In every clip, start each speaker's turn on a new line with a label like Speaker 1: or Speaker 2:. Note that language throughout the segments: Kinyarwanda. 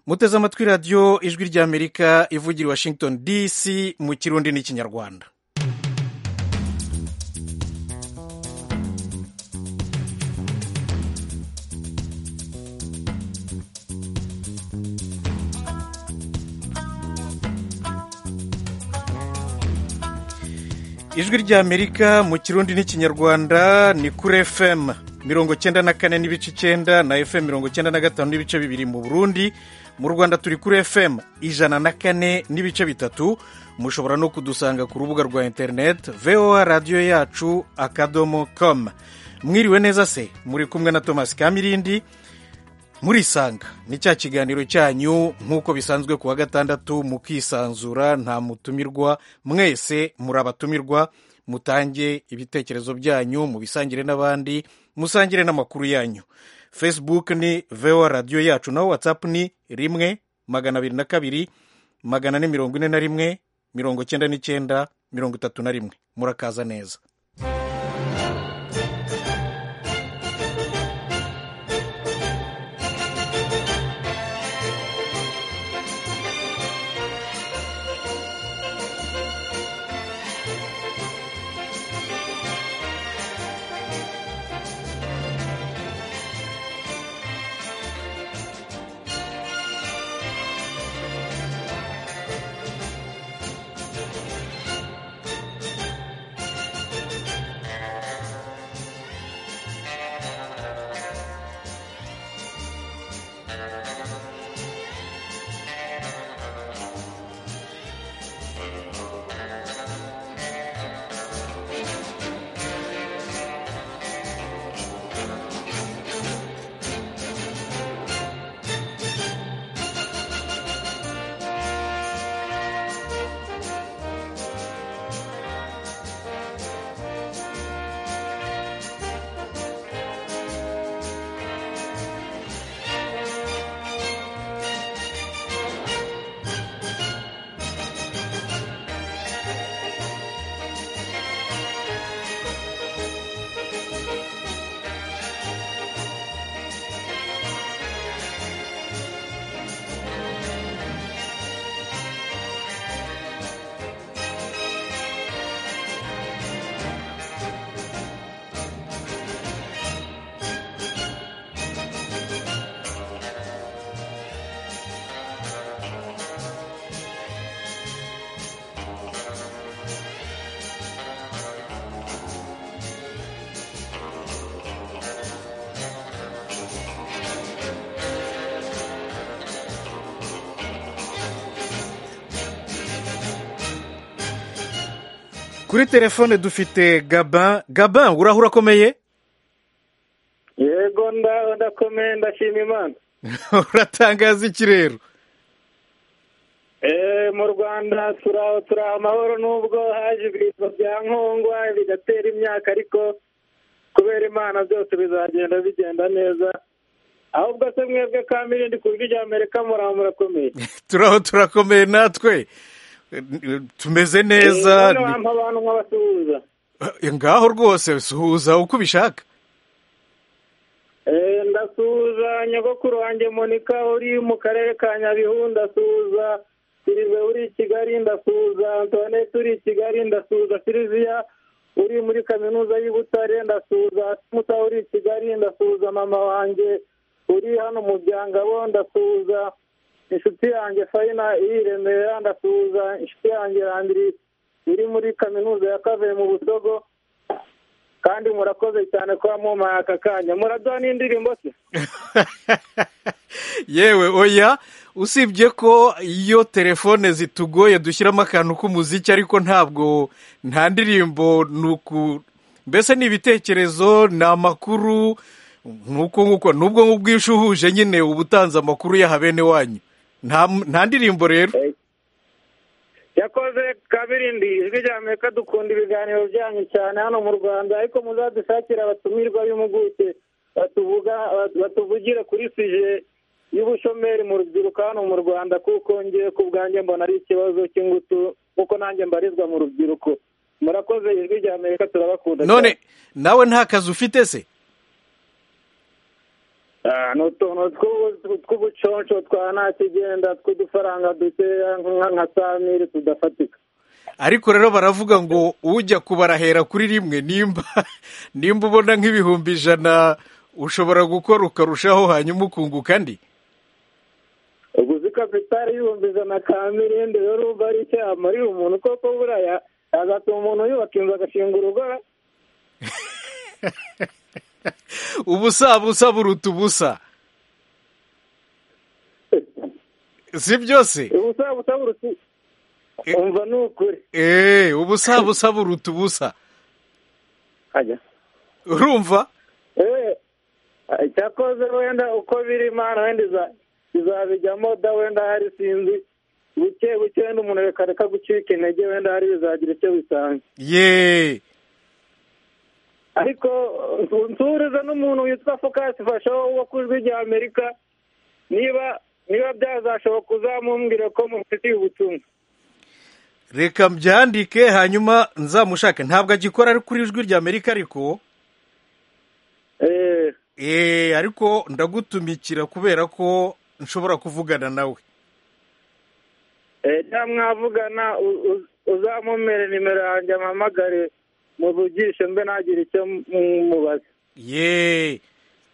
Speaker 1: muteze amatwi radiyo ijwi ry'amerika ivugira i washington dc mu kirundi n'ikinyarwanda ijwi ry'amerika mu kirundi n'ikinyarwanda ni kuri fm mirongo cyenda na kane n'ibice icyenda na fm mirongo cyenda na gatanu n'ibice bibiri mu burundi mu rwanda turi kuri fm ijana na kane n'ibice bitatu mushobora no kudusanga ku rubuga rwa interineti voa radiyo yacu akadomo komu mwiriwe neza se muri kumwe na thomas kamirindi murisanga ni cya kiganiro cyanyu nk'uko bisanzwe ku wa gatandatu mukisanzura nta mutumirwa mwese muri abatumirwa mutange ibitekerezo byanyu mubisangire n'abandi musangire n'amakuru yanyu facebook ni voa radiyo yacu naho whatsapp ni rimwe magana abiri na kabiri magana ane mirongo ine na rimwe mirongo cyenda n'icyenda mirongo itatu na rimwe murakaza neza kuri telefone dufite gabin gabin uraho urakomeye
Speaker 2: yego ndaho ndakomeye ndashima imana
Speaker 1: uratangaza iki rero
Speaker 2: mu rwanda turaho turaho amahoro n'ubwo haje ibiribwa bya nkongwa bigatera imyaka ariko kubera imana byose bizagenda bigenda neza ahubwo se mwebwe ka mirindi ku buryo rya amerika muraho murakomeye
Speaker 1: turaho turakomeye natwe tumeze neza
Speaker 2: abantu nk'abasuhuza
Speaker 1: ngaho rwose suhuza uko ubishaka
Speaker 2: ndasuhuza nyogokuru wanjye monika uri mu karere ka nyabihu ndasuhuza sirive uri i kigali ndasuhuza antoinette uri i kigali ndasuhuza filiziya uri muri kaminuza y'I Butare ndasuhuza muta uri i kigali ndasuhuza mama wanjye uri hano mu byangabo ndasuhuza inshuti yanjye fayina iri i remera ndasuhuza inshuti yanjye randiri iri muri kaminuza ya kave mu busogo kandi murakoze cyane kuba mumpaye aka kanya muraduha n'indirimbo se
Speaker 1: yewe oya usibye ko iyo telefone zitugoye dushyiramo akantu k'umuziki ariko ntabwo nta ndirimbo ni uku mbese ni ibitekerezo ni amakuru nuko nguko nubwo ngubwo iyo uhuje nyine uba utanze amakuru yaha bene wanyu nta ndirimbo rero
Speaker 2: yakoze kabirindi ijwi rya amerika dukunda ibiganiro byanyu cyane hano mu rwanda ariko muzadushakire abatumirwa b'impuguke batuvugire kuri sije y'ubushomeri mu rubyiruko hano mu rwanda kuko ngiye ku bwanjye mbona ari ikibazo cy'ingutu kuko nanjye mbarizwa mu rubyiruko murakoze ijwi rya amerika turabakunda
Speaker 1: none nawe nta kazi ufite se
Speaker 2: ni utuntu tw'ubuconco twa nta kigenda tw'udufaranga dukeya nka samiri tudafatika
Speaker 1: ariko rero baravuga ngo ujya kubarahera kuri rimwe nimba nimba ubona nk'ibihumbi ijana ushobora gukora ukarushaho hanyuma ukunguka andi
Speaker 2: ubwo uzi kapitari y'ibihumbi ijana ka mirindi rero urumva ari icyo yamarira umuntu koko buraya agatuma umuntu yubaka inzu agashinga urugo
Speaker 1: ubusa busa buruta ubusa si byose
Speaker 2: ubusa busa buruta umva ni ukuri
Speaker 1: eee ubusa busa buruta ubusa urumva
Speaker 2: cyakoze wenda uko biri imana wenda izabijyamo da wenda hari sinzi buke buke wenda umuntu reka reka gucika intege wenda hari bizagira icyo bisanga
Speaker 1: yeee
Speaker 2: ariko nsuriza n'umuntu witwa fokasi fashaho wo ku ijwi rya amerika niba niba byazashoboka uzamumbwira ko mufitiye ubutumwa
Speaker 1: reka mbyandike hanyuma nzamushake ntabwo agikora ari kuri ijwi rya amerika ariko eee ariko ndagutumikira kubera ko nshobora kuvugana nawe
Speaker 2: eee mwavugana uzamumere nimero yanjye mpamagare muvugishe mbe ntagire icyo mubaza
Speaker 1: yeee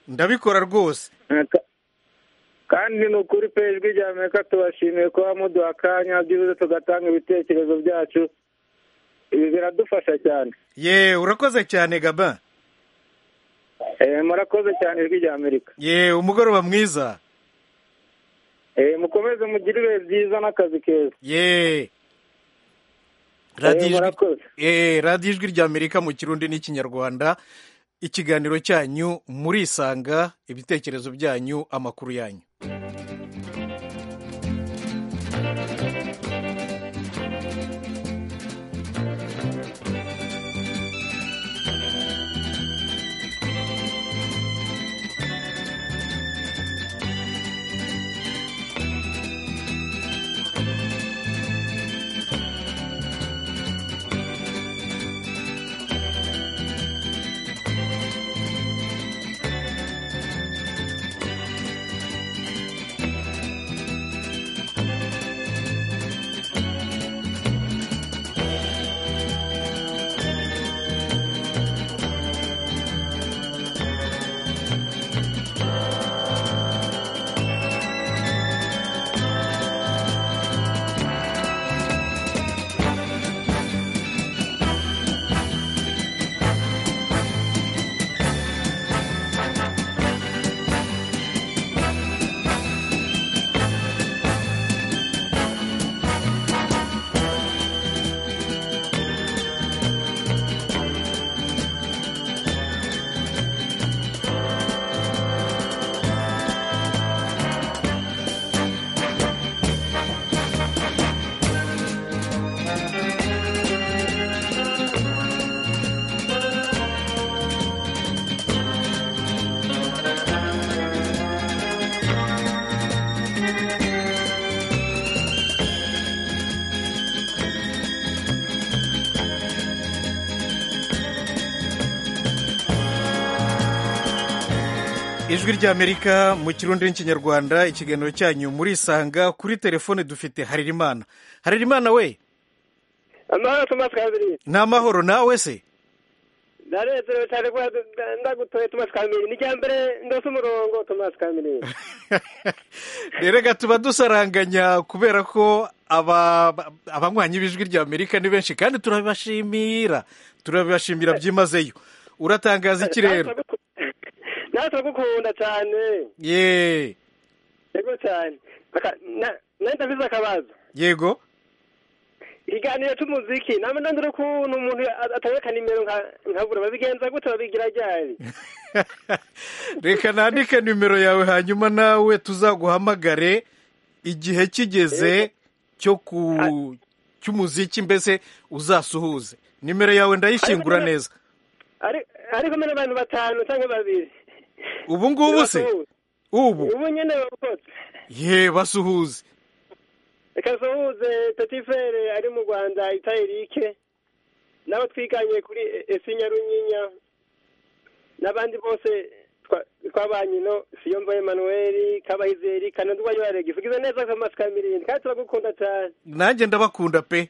Speaker 1: ndabikora rwose
Speaker 2: kandi ni ukuri pe ijwi rya amerika tubashimiye kuba muduha akanya byibuze tugatanga ibitekerezo byacu ibi biradufasha cyane
Speaker 1: yeee urakoze cyane gaba
Speaker 2: eee murakoze cyane ijwi rya amerika
Speaker 1: yeee umugoroba mwiza
Speaker 2: eee mukomeze mugire ibihe byiza n'akazi keza
Speaker 1: yeee radiyo ijwi rya amerika mu kirundi n'ikinyarwanda ikiganiro cyanyu murisanga ibitekerezo byanyu amakuru yanyu ijwi rya amerika mu kirundi n'ikinyarwanda ikiganiro cyanyu murisanga kuri telefone dufite haririmana haririmana we
Speaker 2: amahoro tumasi kabiri
Speaker 1: ni amahoro nawe se
Speaker 2: ndanezerewe cyane kuba ndagutoye tumasi kabiri ni rya mbere ndasa umurongo tumasi kabiri
Speaker 1: rero gatuma dusaranganya kubera ko abanywanyi b'ijwi rya amerika ni benshi kandi turabibashimira turabibashimira byimazeyo uratangaza iki rero
Speaker 2: nawe turagukunda cyane
Speaker 1: yeee
Speaker 2: yego cyane nawe ndabizi akabazo
Speaker 1: yego
Speaker 2: ikiganiro cy'umuziki nawe ndandura ukuntu umuntu atabeka nimero nkabura babigenza gute babigira ryari
Speaker 1: reka nandike nimero yawe hanyuma nawe tuzaguhamagare igihe kigeze cyo ku cy'umuziki mbese uzasuhuze nimero yawe ndayishingura neza
Speaker 2: ariko mbere abantu batanu cyangwa babiri
Speaker 1: ubu ngubu se ubu
Speaker 2: ubu nyine bakoze
Speaker 1: ye basuhuze
Speaker 2: reka suhuze tatifere ari mu rwanda itayirike n'abo twiganye kuri esi nyarunyinya n'abandi bose
Speaker 3: twabanye ino siyombo emanuweli kabahizeri kanadugwa yorarega ivugize neza nk'amatwi ka mirindi kandi turagukunda cyane
Speaker 1: nanjye ndabakunda pe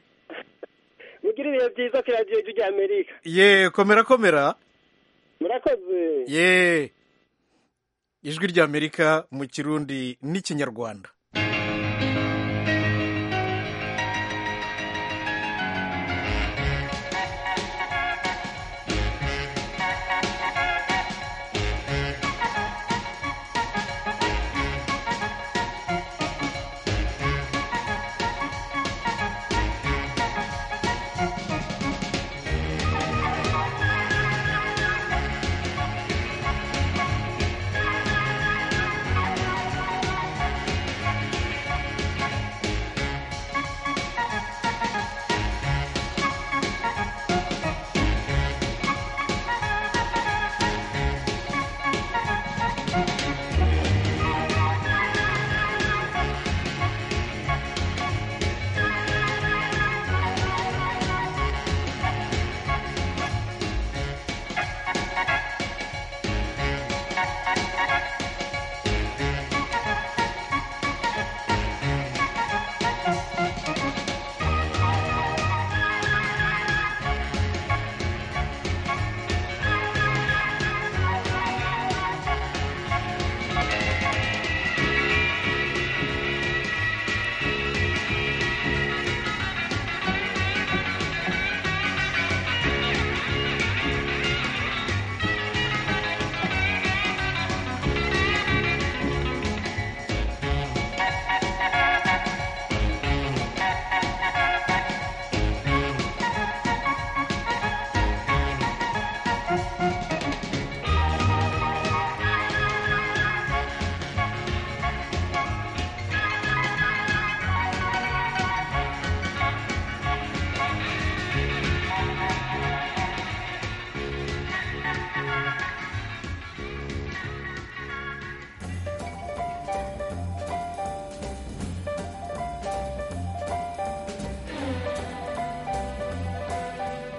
Speaker 3: mugire ibihe byiza ku radiyo ijya amerika
Speaker 1: ye komera komera
Speaker 3: murakoze
Speaker 1: ye ijwi ry'amerika mu kirundi n'ikinyarwanda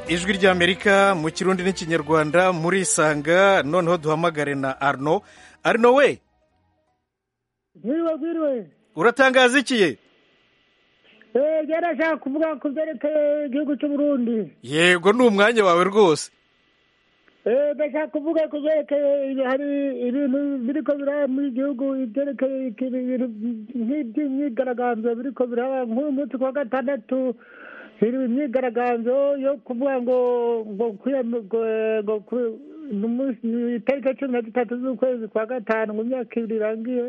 Speaker 1: ijwi ry'amerika mu kirundi n'ikinyarwanda muri isanga noneho duhamagare na arno arno we
Speaker 4: bwiriwe bwiriwe
Speaker 1: uratangaza iki
Speaker 4: eee gerashaka kuvuga ku byerekeye igihugu cy'u Burundi
Speaker 1: yego ni umwanya wawe rwose
Speaker 4: eee ndashaka kuvuga ku byerekeye ibi- hari ibintu biriko biraba muri gihugu ibyerekeye iki- ibintu nk'iby'imyigaragambyo biriko biraba nk'uyu munsi ku wa gatandatu hari imyigaragambyo yo kuvuga ngo ngo kwiyam- ngo ngo ku- ni umunsi- ni itariki cumi na zitatu z'ukwezi kwa gatanu mu myaka ibiri irangiye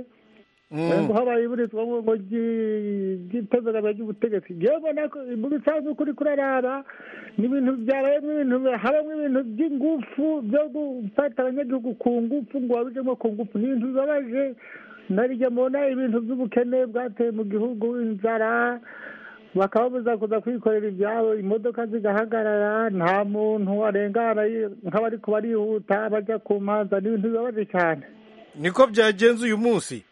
Speaker 4: ngo habaye iburizwa ngo ngo ryi- ry'itozagama ry'ubutegetsi ngewe mbona ko mu bisanzwe ukuri kuraraba ni ibintu byabayemo ibintu habamo ibintu by'ingufu byo gufata abanyagihugu ku ngufu ngo babijemo ku ngufu ni ibintu bibabaje narijya mbona ibintu by'ubukene bwateye mu gihugu inzara bakababuza kuza kwikorera ibyabo imodoka zigahagarara nta muntu arengana nk'abari kubarihuta bajya ku manza ni ibintu bibabaje cyane
Speaker 1: niko byagenze uyu munsi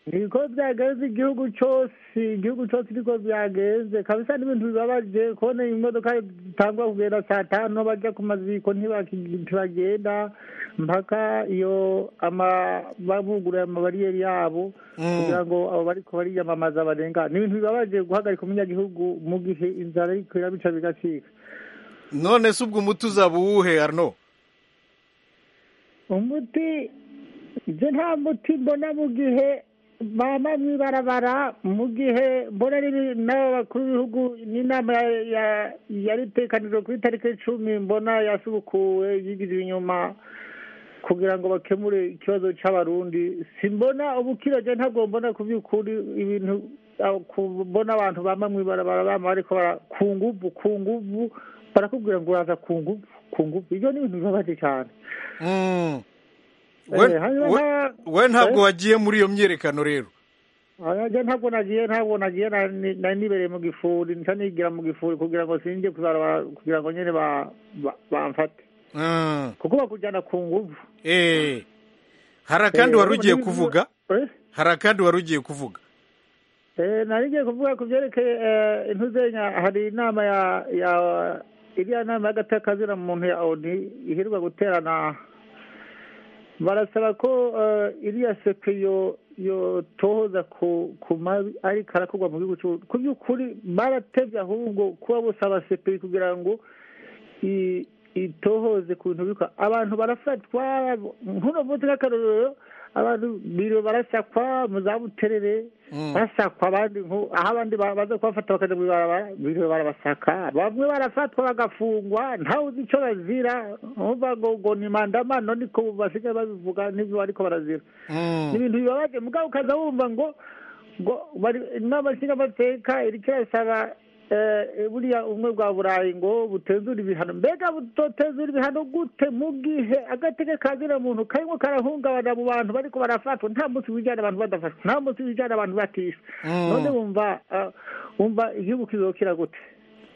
Speaker 4: niko byagenze igihugu cyose igihugu cyose niko byagenze kabisa n'ibintu bibabaje kubona imodoka zitangwa kugenda saa tanu bajya ku maziko ntibaki- ntibagenda mpaka iyo ama- babuguruye amabariyeri yabo
Speaker 1: Mm.
Speaker 4: kugira ngo abo bari kubariyamamaza barenga ni ibintu bibabaje guhagarika umunyagihugu mu gihe inzara ariko irabica bigacika
Speaker 1: none se ubwo umuti uzaba uwuhe arno
Speaker 4: umuti ibyo nta muti mbona mu gihe bama mu ibarabara mu gihe mbona ari n'abo bakuru b'ibihugu n'inama ya- ya- yari itekanijwe ku itariki icumi mbona yasubukuwe yigirira inyuma kugira ngo bakemure ikibazo cy'abarundi simbona ubukirage ntabwo mbona ku by'ukuri ibintu aho kubona abantu bama mu ibarabara bama ariko bara- ku nguvu ku nguvu barakubwira ngo uraza ku nguvu ku nguvu ibyo ni ibintu bibabaje cyane
Speaker 1: Mm.
Speaker 4: Eh,
Speaker 1: We-
Speaker 4: hanyuma
Speaker 1: we-
Speaker 4: nta-
Speaker 1: we ntabwo
Speaker 4: eh?
Speaker 1: wagiye muri iyo myiyerekano rero
Speaker 4: ajya ntabwo nagiye ntabwo nagiye nari nari nibereye mu gifuri nca nigira mu gifuri kugira ngo sinjye kuzaraba kugira ngo nyine ba- ba- bamfate
Speaker 1: Mm.
Speaker 4: kuko bakujyana ku nguvu
Speaker 1: Eh. hari akandi wari ugiye kuvuga
Speaker 4: Eh?
Speaker 1: hari akandi wari ugiye kuvuga
Speaker 4: Eh, nari ngiye kuvuga ku byerekeye eh, intuzenya hari inama ya ya iriya nama y'agatakazira mu muntu ya oni iheruka guterana barasaba ko iriya seko yotohoza ku mabi ariko arakorwa mu gihugu ku by'ukuri baratebye ahubwo kuba busaba sepeyi kugira ngo itohoze ku bintu bikora abantu barafatwa nk'uno munsi nk'akarorero abantu biriwe barasakwa mu za buterere basakwa abandi aho abandi baza kubafata bakajya mu ibarabara biriwe barabasaka bamwe barafatwa bagafungwa ntawe uzi icyo bazira ngo ngo ni mandamano niko basigaye babivuga n'ibyo ariko barazira ni ibintu bibabaje mugabo ukaza wumva ngo ngo inama nshingamateka iri kirasaba buriya ubumwe bwa burayi ngo butezura ibihano mbega butotezura ibihano gute mu bwihe agatege ka muntu karimo karahungabana mu bantu bariko barafatwa nta munsi wijyana abantu badafatwa nta munsi wijyana abantu batishwe none wumva wumva igihugu kizokira gute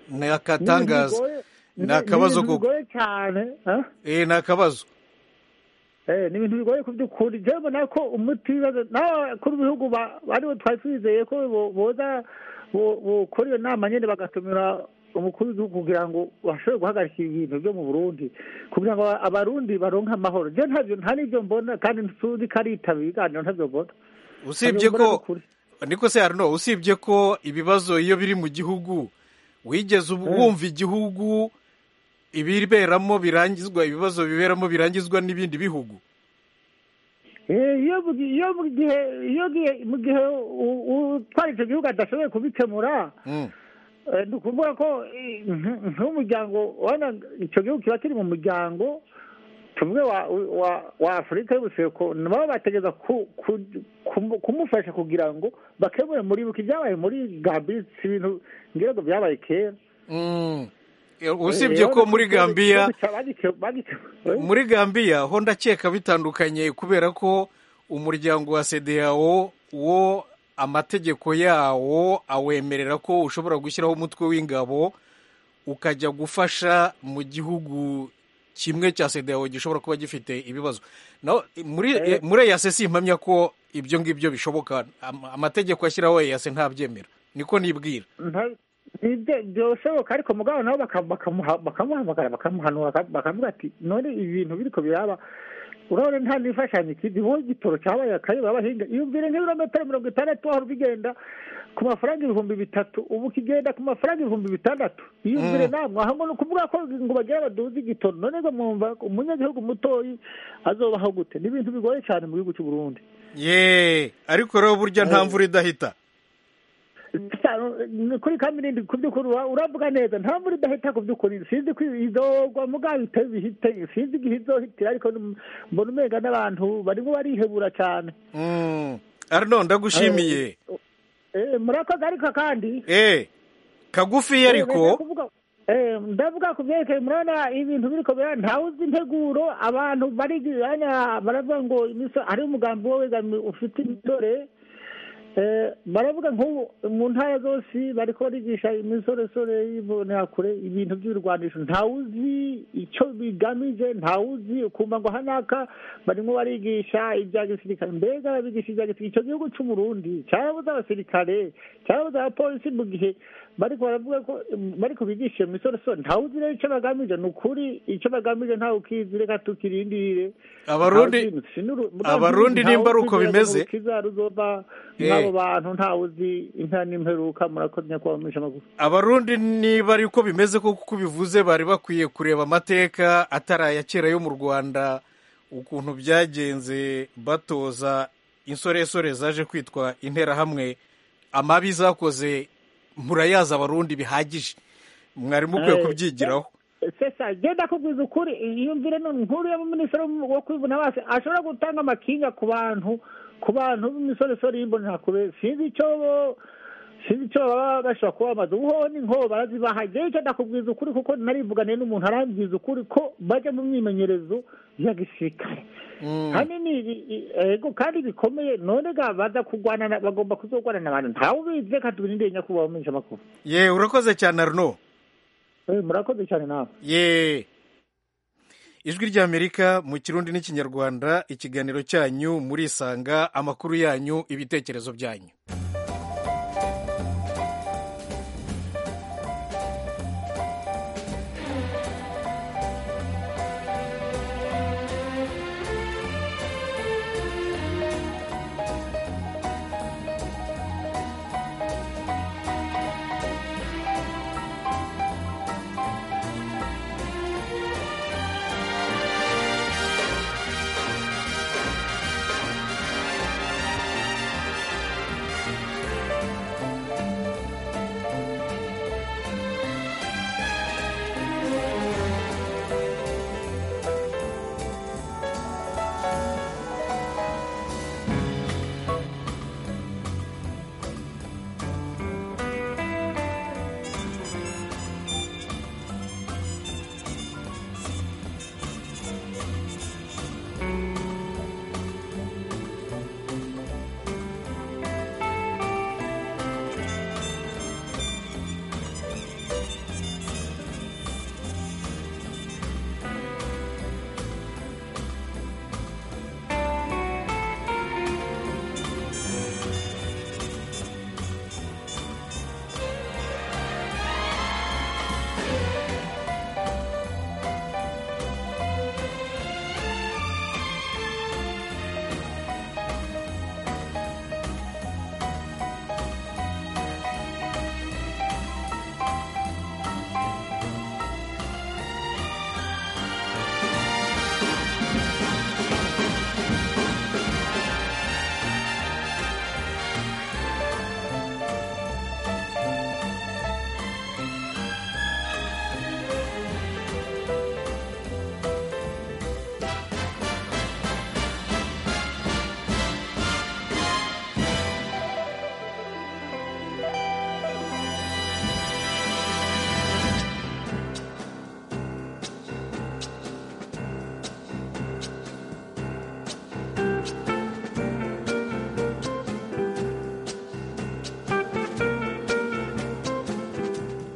Speaker 1: ni akatangaza ni akabazo
Speaker 4: koko bigoye cyane
Speaker 1: eh ni akabazo
Speaker 4: ni ibintu bigoye ku by'ukuri njyewe nako umuti w'ibibazo nawe kuri bihugu bariwe twari twizeye ko boza bukora iyo nama nyine bagatumira umukuru w'igihugu kugira ngo bashobore guhagarika ibintu byo mu burundi kugira ngo abarundi baronke amahoro njye ntabyo nta n'ibyo mbona kandi ntuzi ko ari itaba ibiganiro ntabyo mbona
Speaker 1: usibye ko niko se harino usibye ko ibibazo iyo biri mu gihugu wigeze wumva igihugu ibiberamo birangizwa ibibazo biberamo birangizwa n'ibindi bihugu
Speaker 4: iyo mu gihe mu gihe utwara icyo gihugu adashoboye kubikemura ni ukuvuga ko nk'umuryango ubona icyo gihugu kiba kiri mu muryango tumwe wa afurika y'ubuseruko nabo bategereza kumufasha kugira ngo bakemure muri buke ibyabaye muri gambia si ibintu ngira ngo byabaye kera
Speaker 1: usibye ko muri gambiya muri gambiya ho ndakeka bitandukanye kubera ko umuryango wa sedeyawo wo amategeko yawo awemerera ko ushobora gushyiraho umutwe w'ingabo ukajya gufasha mu gihugu kimwe cya sedeyawo gishobora kuba gifite ibibazo muri eyase si impamya ko ibyo ngibyo bishoboka amategeko ashyiraho eyase ntabyemera niko nibwira
Speaker 4: byoshoboka ariko mugabo nabo bakamuhamagara bakamuhanura bakavuga ati none ibintu biriko biraba urabona nta n'imfashanyo ikindi wowe igitoro cyabaye akayoba abahinga iyumvire nk'ibirometero mirongo itandatu wahora ubigenda ku mafaranga ibihumbi bitatu ubu kigenda ku mafaranga ibihumbi bitandatu iyumvire namwe aho ni ukuvuga ko ngo bagire baduze igitoro none ngo mwumva umunyagihugu mutoyi azobaho gute ni ibintu bigoye cyane mu gihugu cy'u Burundi
Speaker 1: ye ariko rero burya nta mvura idahita
Speaker 4: kuri kamirindi ku by'ukuri uravuga neza nta mvura idahita ku by'ukuri sinzi ko izogwa mugabo iteze ihite sinzi igihe izohitira ariko mbona umenga n'abantu barimo barihebura cyane
Speaker 1: arino ndagushimiye
Speaker 4: murakoze ariko kandi
Speaker 1: kagufi ariko
Speaker 4: ndavuga ku byerekeye murabona ibintu biri kubera ntawe uzi integuro abantu bari baravuga ngo hari umugambi wowe ufite imitore baravuga nk'ubu mu ntara zose bari barigisha imisoresore y'imbonakure ibintu by'ibirwanisho ntawe uzi icyo bigamije ntawe uzi ukumva ngo hanaka barimo barigisha ibya gisirikare mbega babigisha ibya gisirikare icyo gihugu cy'uburundi cyabuze abasirikare cyabuze abapolisi mu gihe bariko baravuga ko bariko bigisha iyo misoresore ntawe uzi rero icyo bagamije ni ukuri icyo bagamije ntawe ukizi reka tukirindirire
Speaker 1: abarundi nimba ari uko bimeze
Speaker 4: n'abo bantu ntawe uzi inta n'imperuka murakoze nyakubahwa mwisha amakuru
Speaker 1: abarundi niba ari uko bimeze ko kuko bivuze bari bakwiye kureba amateka atari aya kera yo mu rwanda ukuntu byagenze batoza insoresore zaje kwitwa interahamwe amabi zakoze murayazi abarundi bihagije mwarimu ukwiye kubyigiraho
Speaker 4: sesa genda kubwiza ukuri yumvire nkuru y'abaminisitiri wo kwivuna base ashobora gutanga amakinga ku bantu ku bantu b'imisoresore y'imbonerakure sinzi icyo sinzi icyo baba bashobora kuba bamaze ubu ni nko barazibaha igihe cyo ndakubwiza ukuri kuko narivuganiye n'umuntu arambwiza ukuri ko bajya mu myimenyerezo ya gisirikare hanini ego kandi bikomeye none ga baza kurwana bagomba kuzogwana n'abantu ntawe ubizi reka tubirindire nyakubahwa mu makuru
Speaker 1: ye urakoze cyane arno
Speaker 4: murakoze cyane nawe
Speaker 1: ye ijwi ry'amerika mu kirundi n'ikinyarwanda ikiganiro cyanyu murisanga amakuru yanyu ibitekerezo byanyu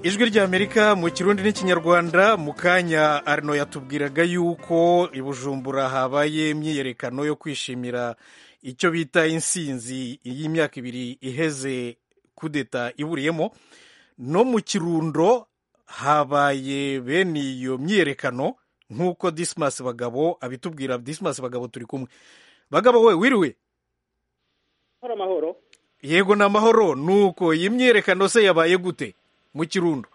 Speaker 1: ijwi ry'amerika mu kirundi n'ikinyarwanda mu kanya arino yatubwiraga yuko i bujumbura habaye imyiyerekano yo kwishimira icyo bita insinzi y'imyaka ibiri iheze kudeta iburiyemo no mu kirundo habaye bene iyo myiyerekano nk'uko disimasi bagabo abitubwira disimasi bagabo turi kumwe bagabo we wiriwe
Speaker 3: amahoro
Speaker 1: yego ni amahoro ni uko iyi myiyerekano se yabaye gute mu kirundo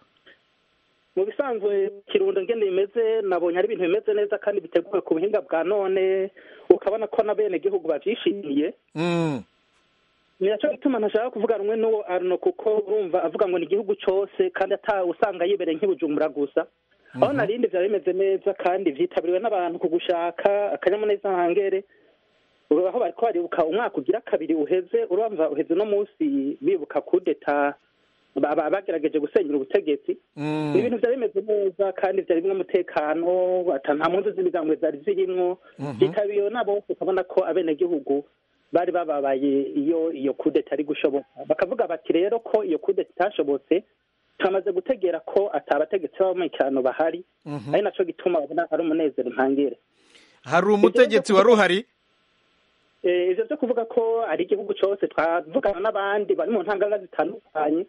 Speaker 3: mu bisanzwe kirundo ngende bimeze nabonye ari ibintu bimeze neza kandi biteguwe ku buhinga bwa none ukabona ko na bene gihugu babyishimiye nicyo gituma ntashaka kuvuga rumwe n'uwo arno kuko urumva avuga ngo ni igihugu cyose kandi atawe usanga yibereye nk'ibujumbura gusa aho narindi byaba bimeze neza kandi byitabiriwe n'abantu ku gushaka akanyamuneza hangere aho bari baribuka umwaka ugira kabiri uheze urumva uheze uno munsi bibuka kudeta bagerageje gusenyera ubutegetsi ni ibintu byari bimeze neza kandi byari birimo umutekano nta mpunzi z'ibigango zari zirimo byitabiriwe nabo ukabona ko abenegihugu bari bababaye iyo iyo kudeta ari gushoboka bakavuga bati rero ko iyo kudeta itashobotse twamaze gutegera ko atabategetsi b'abamurikirano bahari ari nacyo gituma babona ari umunezero ntangire
Speaker 1: hari umutegetsi wari uhari
Speaker 3: ibyo byo kuvuga ko ari igihugu cyose twavugana n'abandi bari mu ntangagara zitandukanye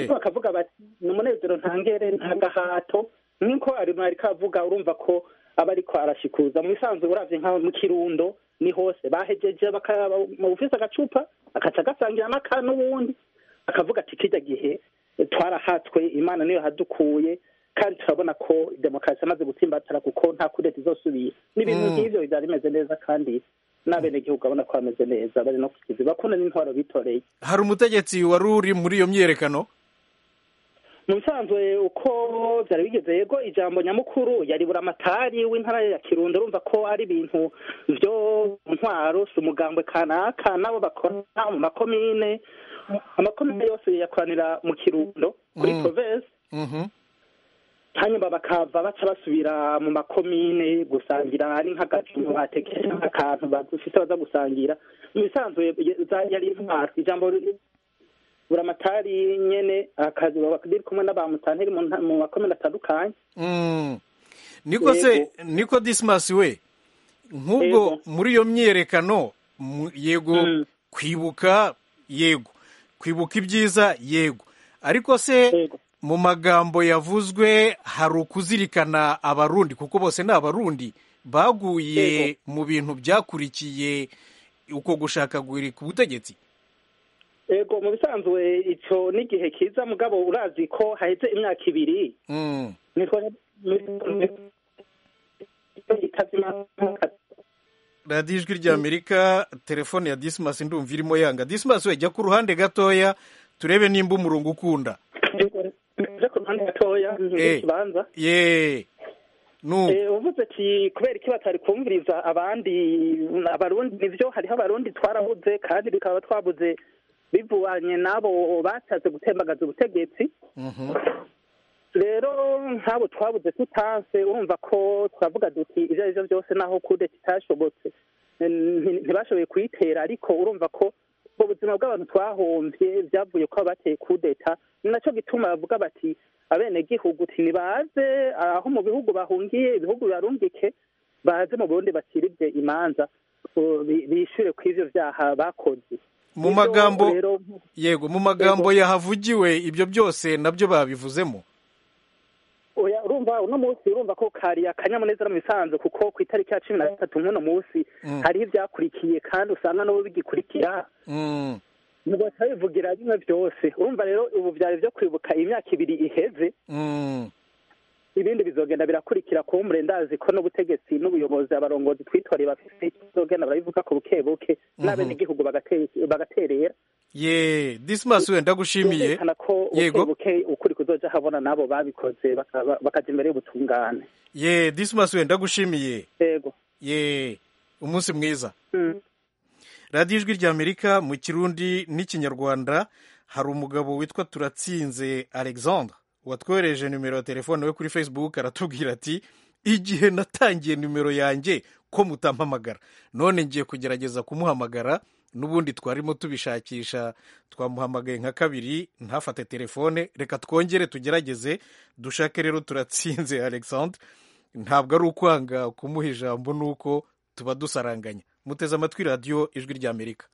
Speaker 3: bakavuga bati ni umunezero ntangere ntagahato nk'uko ari kavuga urumva ko aba ariko arashikuza mu bisanzwe urabye nka mu kirundo ni hose bahegeje mu bufise agacupa agaca agasangira n'aka n'ubundi akavuga ati kijya gihe twarahatswe imana niyo yahadukuye kandi turabona ko demokarasi amaze gutsimbatara kuko nta kudeta izosubira n'ibintu nk'ibyo byari bimeze neza kandi n'abenegihugu abona ko bameze neza bari no kukizi bakunda n'intwaro bitoreye
Speaker 1: hari umutegetsi wari uri muri iyo myiyerekano
Speaker 3: mu bisanzwe uko byari bigeze yego ijambo nyamukuru yari buramatari w'intara ya kirundo urumva ko ari ibintu byo ntwaro si umugambwe kanaka nabo bakora mu makomine amakomine yose yakoranira mu kirundo kuri provesi hanyuma bakava baca basubira mu makomine gusangira ari nk'agaciro batekereje nk'akantu bafite baza gusangira mu bisanzwe yari intwaro ijambo buramatari nyine akazi bari kumwe n'abamutanteri mu makomine atandukanye
Speaker 1: niko se niko disimasi we nk'ubwo muri iyo myiyerekano yego kwibuka yego kwibuka ibyiza yego ariko se mu magambo yavuzwe hari ukuzirikana abarundi kuko bose ni abarundi baguye mu bintu byakurikiye uko gushakagura ku butegetsi
Speaker 3: yego mu bisanzwe icyo n'igihe kiza mugabo urazi ko haheze imyaka ibiri
Speaker 1: radiyo ijwi ry'amerika telefone ya disimasi ndumva irimo yanga disimasi we jya ku ruhande gatoya turebe nimba umurongo ukunda
Speaker 3: nje ku ruhande gatoya ikibanza uvuze ati kubera iki batari kumviriza abandi abarundi nibyo hariho abarundi twarabuze kandi bikaba twabuze bivubanye n'abo bashatse gutembagaza ubutegetsi rero nk'abo twabuze tutanse urumva ko twavuga duti ibyo ari byo byose naho kude kitashobotse ntibashoboye kuyitera ariko urumva ko ubwo buzima bw'abantu twahombye byavuye ko bateye kudeta ni nacyo gituma bavuga bati abenegihugu ntibaze aho mu bihugu bahungiye ibihugu bibarungike baze mu burundi bakiribye imanza bishyure ku ivyo vyaha bakoze
Speaker 1: mu magambo yego mu magambo yahavugiwe ibyo byose nabyo babivuzemo
Speaker 3: oya urumva uno munsi urumva ko kari akanyamuneza mu bisanzwe kuko ku itariki ya cumi na gatatu nk'uno munsi hariho ibyakurikiye kandi usanga nabo bigikurikira ntibasa bivugira bimwe byose urumva rero ubu byari byo kwibuka imyaka ibiri iheze ibindi bizogenda birakurikira kuba umurendazi ko n'ubutegetsi n'ubuyobozi abarongozi twitoreye bafite bizogenda barabivuga ku buke buke n'abenegihugu bagaterera
Speaker 1: ye disimasi wenda gushimiye
Speaker 3: yego ukuri kuzoja habona nabo babikoze bakaja imbere y'ubutungane
Speaker 1: ye disimasi wenda gushimiye
Speaker 3: yego
Speaker 1: ye umunsi mwiza radiyo ijwi rya amerika mu kirundi n'ikinyarwanda hari umugabo witwa turatsinze alexandre watwohereje nimero ya telefone we kuri facebook aratubwira ati igihe natangiye nimero yanjye ko mutampamagara none ngiye kugerageza kumuhamagara n'ubundi twarimo tubishakisha twamuhamagaye nka kabiri ntafate telefone reka twongere tugerageze dushake rero turatsinze alexandre ntabwo ari ukwanga kumuha ijambo ni uko tuba dusaranganya muteze amatwi radiyo ijwi ry'amerika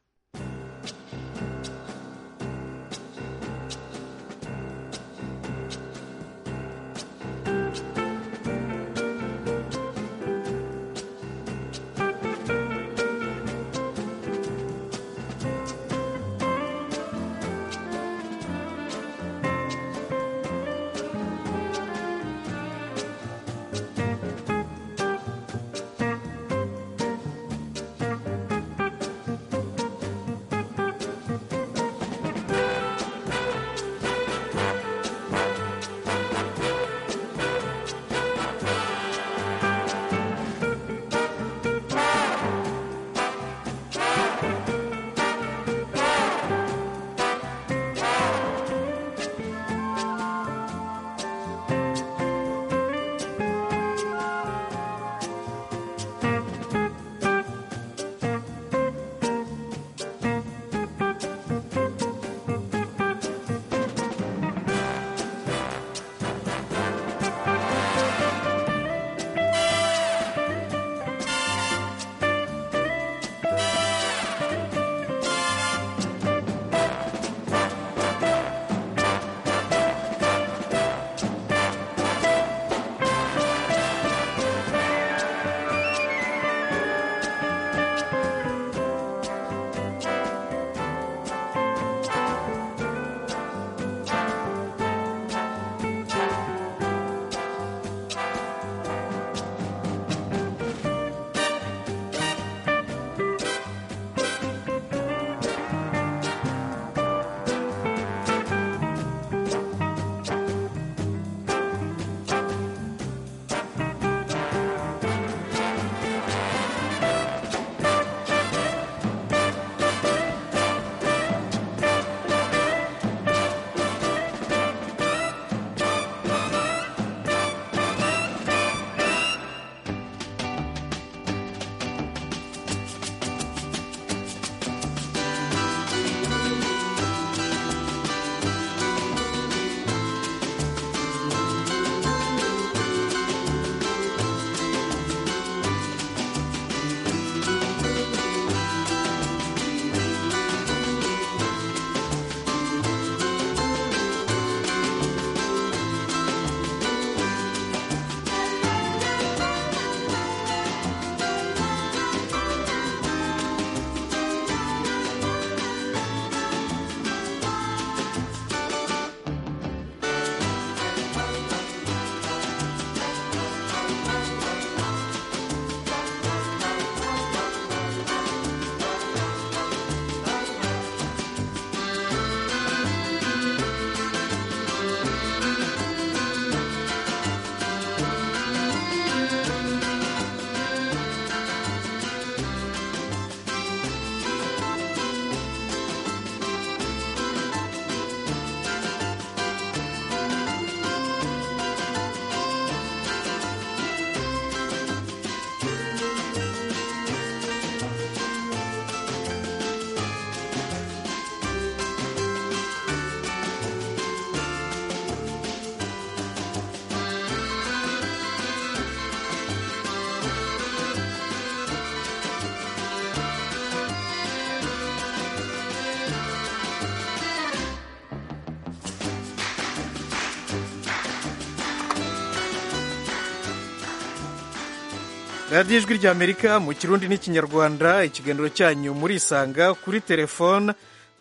Speaker 1: radiyo ijwi ry'amerika mu kirundi n'ikinyarwanda ikiganiro cyanyu murisanga kuri telefone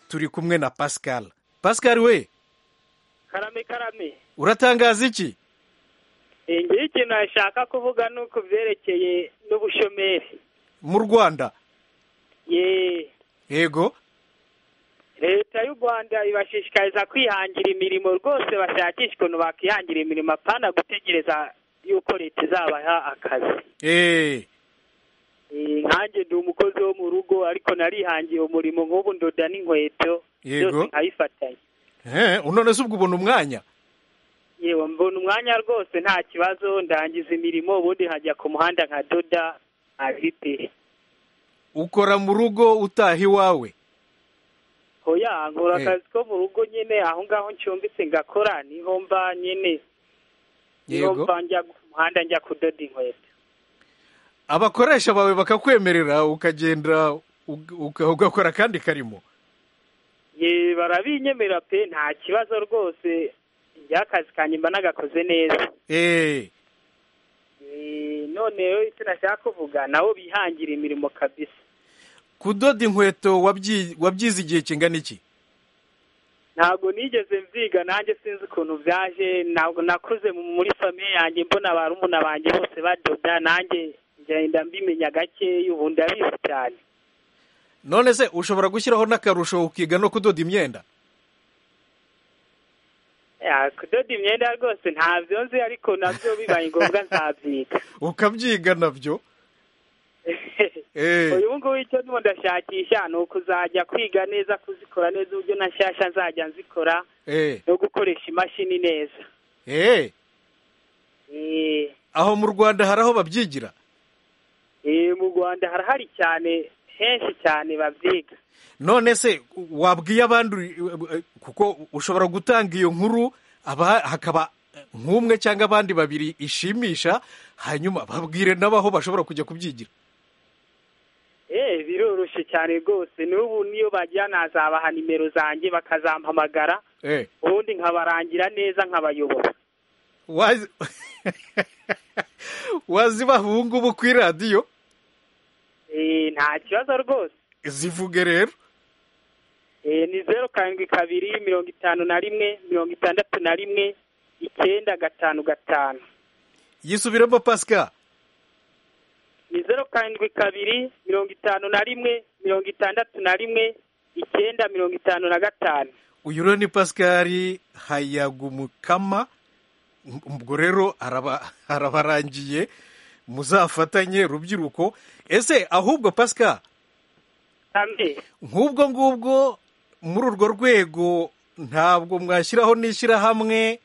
Speaker 1: turi kumwe na pascal pascal we
Speaker 5: karame karame
Speaker 1: uratangaza iki
Speaker 5: ngira ikintu nashaka kuvuga ni uku byerekeye n'ubushomeri
Speaker 1: mu rwanda
Speaker 5: yeee
Speaker 1: yego
Speaker 5: leta y'u rwanda ibashishikariza kwihangira imirimo rwose bashakisha ukuntu bakihangira imirimo apana gutegereza yuko leta izabaha akazi
Speaker 1: eee
Speaker 5: nkanjye ndi umukozi wo mu rugo ariko narihangiye umurimo nk'ubu ndoda n'inkweto
Speaker 1: Yego.
Speaker 5: byose nkabifatanya
Speaker 1: none se ubwo ubona umwanya
Speaker 5: yewe mbona umwanya rwose nta kibazo ndangiza imirimo ubundi nkajya ku muhanda nkadoda abite
Speaker 1: ukora mu rugo utaha iwawe
Speaker 5: oya nkora
Speaker 1: Eh.
Speaker 5: akazi ko mu rugo nyine aho ngaho ncumbitse ngakora niho mba nyine niho
Speaker 1: yego
Speaker 5: mba njya ku muhanda njya kudoda inkweto
Speaker 1: abakoresha bawe bakakwemerera ukagenda ug- uga- ugakora akandi karimo
Speaker 5: ye barabinyemerera pe nta kibazo rwose njya akazi kanjye mba nagakoze neza
Speaker 1: eee
Speaker 5: Eh, none rero icyo nashaka kuvuga nabo bihangira imirimo kabisa
Speaker 1: kudoda inkweto wabyi- wabyize igihe kingana iki
Speaker 5: ntabwo nigeze mbyiga nanjye sinzi ukuntu byaje ntabwo nakuze mu- muri famiye yanjye mbona barumuna banjye bose badoda nanjye ngenda mbimenya gakeya ubu ndabizi cyane
Speaker 1: none se ushobora gushyiraho n'akarusho ukiga no kudoda imyenda
Speaker 5: Ya, kudoda imyenda rwose ntabyo nzi ariko nabyo bibaye ngombwa nzabyiga
Speaker 1: ukabyiga nabyo eee
Speaker 5: uyu ngubu icyo ndimo ndashakisha ni ukuzajya kwiga neza kuzikora neza uburyo na nshyashya nzajya nzikora
Speaker 1: eee
Speaker 5: no gukoresha imashini neza
Speaker 1: eee
Speaker 5: Eh,
Speaker 1: aho mu rwanda hari aho babyigira
Speaker 5: eh, mu rwanda harahari cyane henshi cyane babyiga
Speaker 1: none se wabwiye abandi kuko ushobora gutanga iyo nkuru aba hakaba nk'umwe cyangwa abandi babiri ishimisha hanyuma babwire n'abaho bashobora kujya kubyigira
Speaker 5: Eh, biroroshye cyane rwose n'ubu niyo bagira nazabaha nimero zanjye bakazampamagara
Speaker 1: Eh,
Speaker 5: ubundi nkabarangira neza nkabayobora
Speaker 1: wazi wazibaha ubu ngubu kuri radiyo
Speaker 5: Eh, nta kibazo rwose
Speaker 1: zivuge rero
Speaker 5: Eh, ni zeru karindwi kabiri mirongo itanu na rimwe mirongo itandatu na rimwe icyenda gatanu gatanu
Speaker 1: yisubiremo pasika
Speaker 5: ni zeru karindwi kabiri mirongo itanu na rimwe mirongo itandatu na rimwe icyenda mirongo itanu na gatanu
Speaker 1: uyu rero ni pasikari hayagumukama ubwo rero araba- arabarangiye muzafatanye rubyiruko ese ahubwo pasika
Speaker 5: Ambe.
Speaker 1: nk'ubwo ngubwo muri urwo rwego ntabwo mwashyiraho n'ishyirahamwe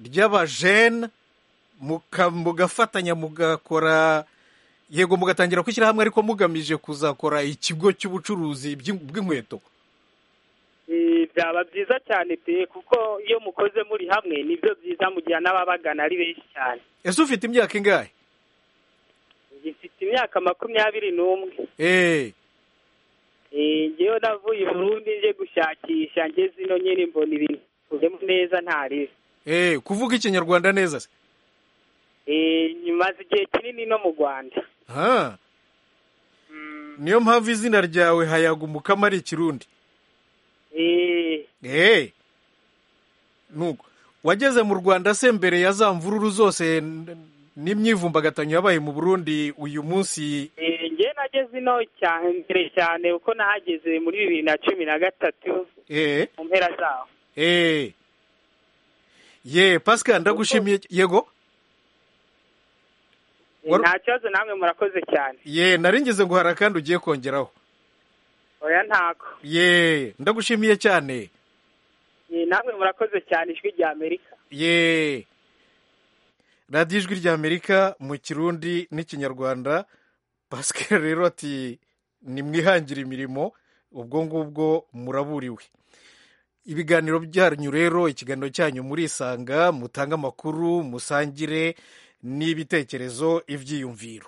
Speaker 1: ry'abajene muka- mugafatanya mugakora yego mugatangira ku ishyirahamwe ariko mugamije kuzakora ikigo cy'ubucuruzi by'in- bw'inkweto
Speaker 5: Eh, byaba byiza cyane pe kuko iyo mukoze muri hamwe nibyo byiza mugira n'ababagana ari benshi cyane
Speaker 1: ese ufite imyaka ingahe
Speaker 5: gifite imyaka makumyabiri n'umwe
Speaker 1: eee
Speaker 5: Eh, njyewe navuye i burundi nje gushakisha ngeze ino nyine mbona ibintu bivuyemo neza ntaribi
Speaker 1: eee kuvuga ikinyarwanda neza se
Speaker 5: Eh, maze igihe kinini no mu rwanda
Speaker 1: ha niyo mpamvu izina ryawe hayagumukama ari ikirundi
Speaker 5: Eh,
Speaker 1: eee nuko wageze mu rwanda se mbere ya za mvururu zose n- n'imyivumbagatanyo yabaye mu burundi uyu munsi
Speaker 5: eh, njye nageze ino cyane mbere cyane kuko nahageze muri bibiri na cumi na gatatu
Speaker 1: eee
Speaker 5: mu mpera zaho
Speaker 1: eee ye pasika ndagushimiye yego
Speaker 5: Eh,
Speaker 1: Wari-
Speaker 5: nta kibazo namwe murakoze cyane
Speaker 1: ye naringize ngo hari akandi ugiye kongeraho
Speaker 5: oya ntako
Speaker 1: ye ndagushimiye cyane
Speaker 5: Eh, namwe murakoze cyane ijwi rya amerika
Speaker 1: ye radiyo ijwi rya amerika mu kirundi n'ikinyarwanda pascal rero ati nimwihangire imirimo ubwo ngubwo muraburiwe ibiganiro byanyu rero ikiganiro cyanyu murisanga mutange amakuru musangire n'ibitekerezo ibyiyumviro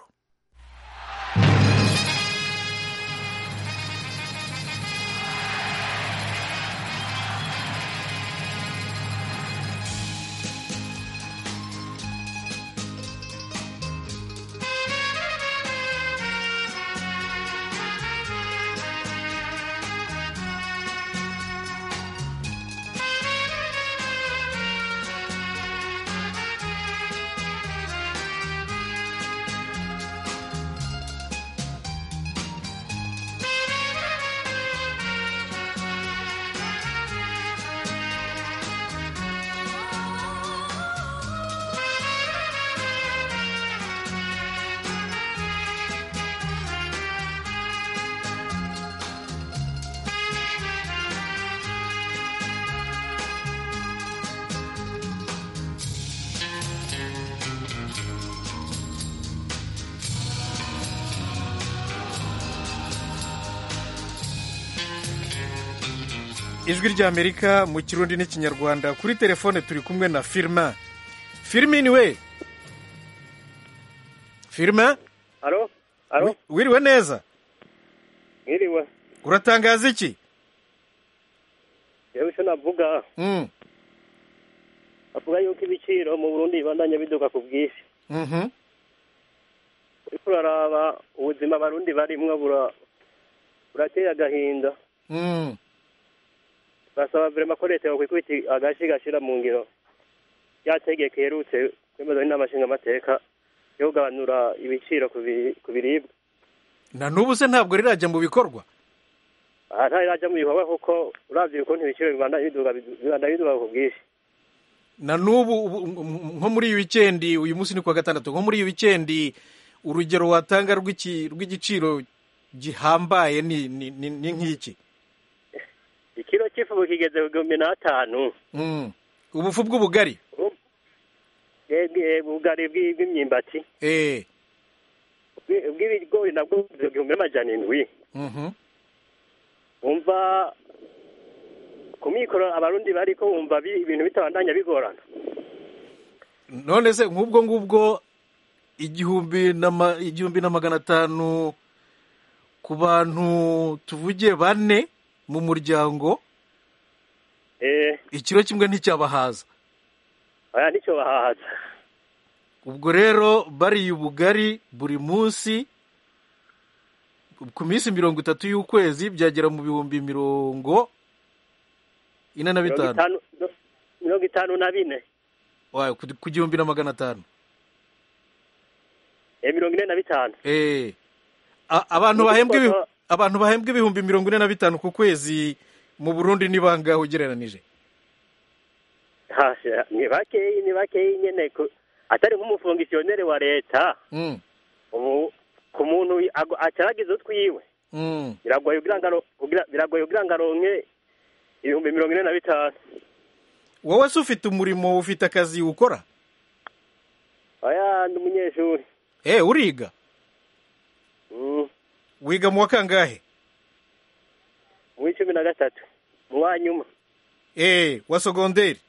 Speaker 1: ijwi ry'amerika mu kirundi n'ikinyarwanda kuri telefone turi kumwe na firima firimi ni we firima
Speaker 6: alo alo
Speaker 1: wiriwe neza
Speaker 6: mwiriwe
Speaker 1: uratangaza iki
Speaker 6: yewe icyo navuga
Speaker 1: Mm,
Speaker 6: bavuga yuko ibiciro mu burundi bibandanya biduka ku bwinshi
Speaker 1: mhm.
Speaker 6: uriko uraraba ubuzima abarundi barimwo bura- burateye agahinda
Speaker 1: Mm.
Speaker 6: basaba vrema ko leta yokwikubita agashi gashira mu ngiro ryategeko iherutse kwemezwa n'inama nshingamateka yo kugabanura ibiciro ku bi- ku biribwa
Speaker 1: na n'ubu se ntabwo rirajya mu bikorwa
Speaker 6: aha ntari rajya mu bikorwa kuko uravye ukuntu ibiciro bibandanya biduga bibandanya biduga ku bwinshi
Speaker 1: na n'ubu ubu- m- nko muri iyi wikendi uyu munsi ni kuwa gatandatu nko muri iyi wikendi urugero watanga rw'iki- rw'igiciro gihambaye ni ni- ni ni nk'iki
Speaker 6: ikiro cy'ifu kigeze ku gihumbi n'atanu
Speaker 1: Mm. ubufu bw'ubugari
Speaker 6: Yebwe, ubugari bw'i- bw'imyumbati
Speaker 1: eh
Speaker 6: ubwi- ubw'ibigori nabwo bugeze ku gihumbi n'amajana indwi
Speaker 1: mhm.
Speaker 6: wumva ku mikoro abarundi bariko wumva bi- ibintu bitabandanya bigorana
Speaker 1: none se nk'ubwo ngubwo igihumbi na ma- igihumbi na magana atanu ku bantu tuvuge bane mu muryango
Speaker 6: eh
Speaker 1: ikiro kimwe nticyabahaza
Speaker 6: aya nicyo bahahaza
Speaker 1: ubwo rero bariye ubugari buri munsi ku minsi mirongo itatu y'ukwezi byagera mu bihumbi mirongo ine na
Speaker 6: mirongo
Speaker 1: bitanu
Speaker 6: itanu no- mirongo itanu na bine
Speaker 1: Wayo, ku ku gihumbi na magana atanu
Speaker 6: eh mirongo ine na bitanu
Speaker 1: Eh. A- abantu bahembwa ibi-
Speaker 6: Ubwo-
Speaker 1: abantu bahembwa ibihumbi mirongo ine na bitanu ku kwezi mu burundi ni bangahe ugereranije
Speaker 6: hasi ni bakeyi ni bakeyi nyene ku- atari nk'umufungisiyoneri wa leta
Speaker 1: Mm,
Speaker 6: ubu ku muntu wi- ago- acaragiza utwiwe
Speaker 1: mm.
Speaker 6: biragoye kugira ngo aro- kugira- biragoye kugira ngo aronke ibihumbi mirongo ine na bitanu
Speaker 1: wowe se ufite umurimo ufite akazi ukora
Speaker 6: aya ndi umunyeshuri
Speaker 1: Eh, uriga
Speaker 6: Mm,
Speaker 1: wiga mu wa kangahe
Speaker 6: mu w'icumi na gatatu mu wa nyuma
Speaker 1: Eh, wa sogonderi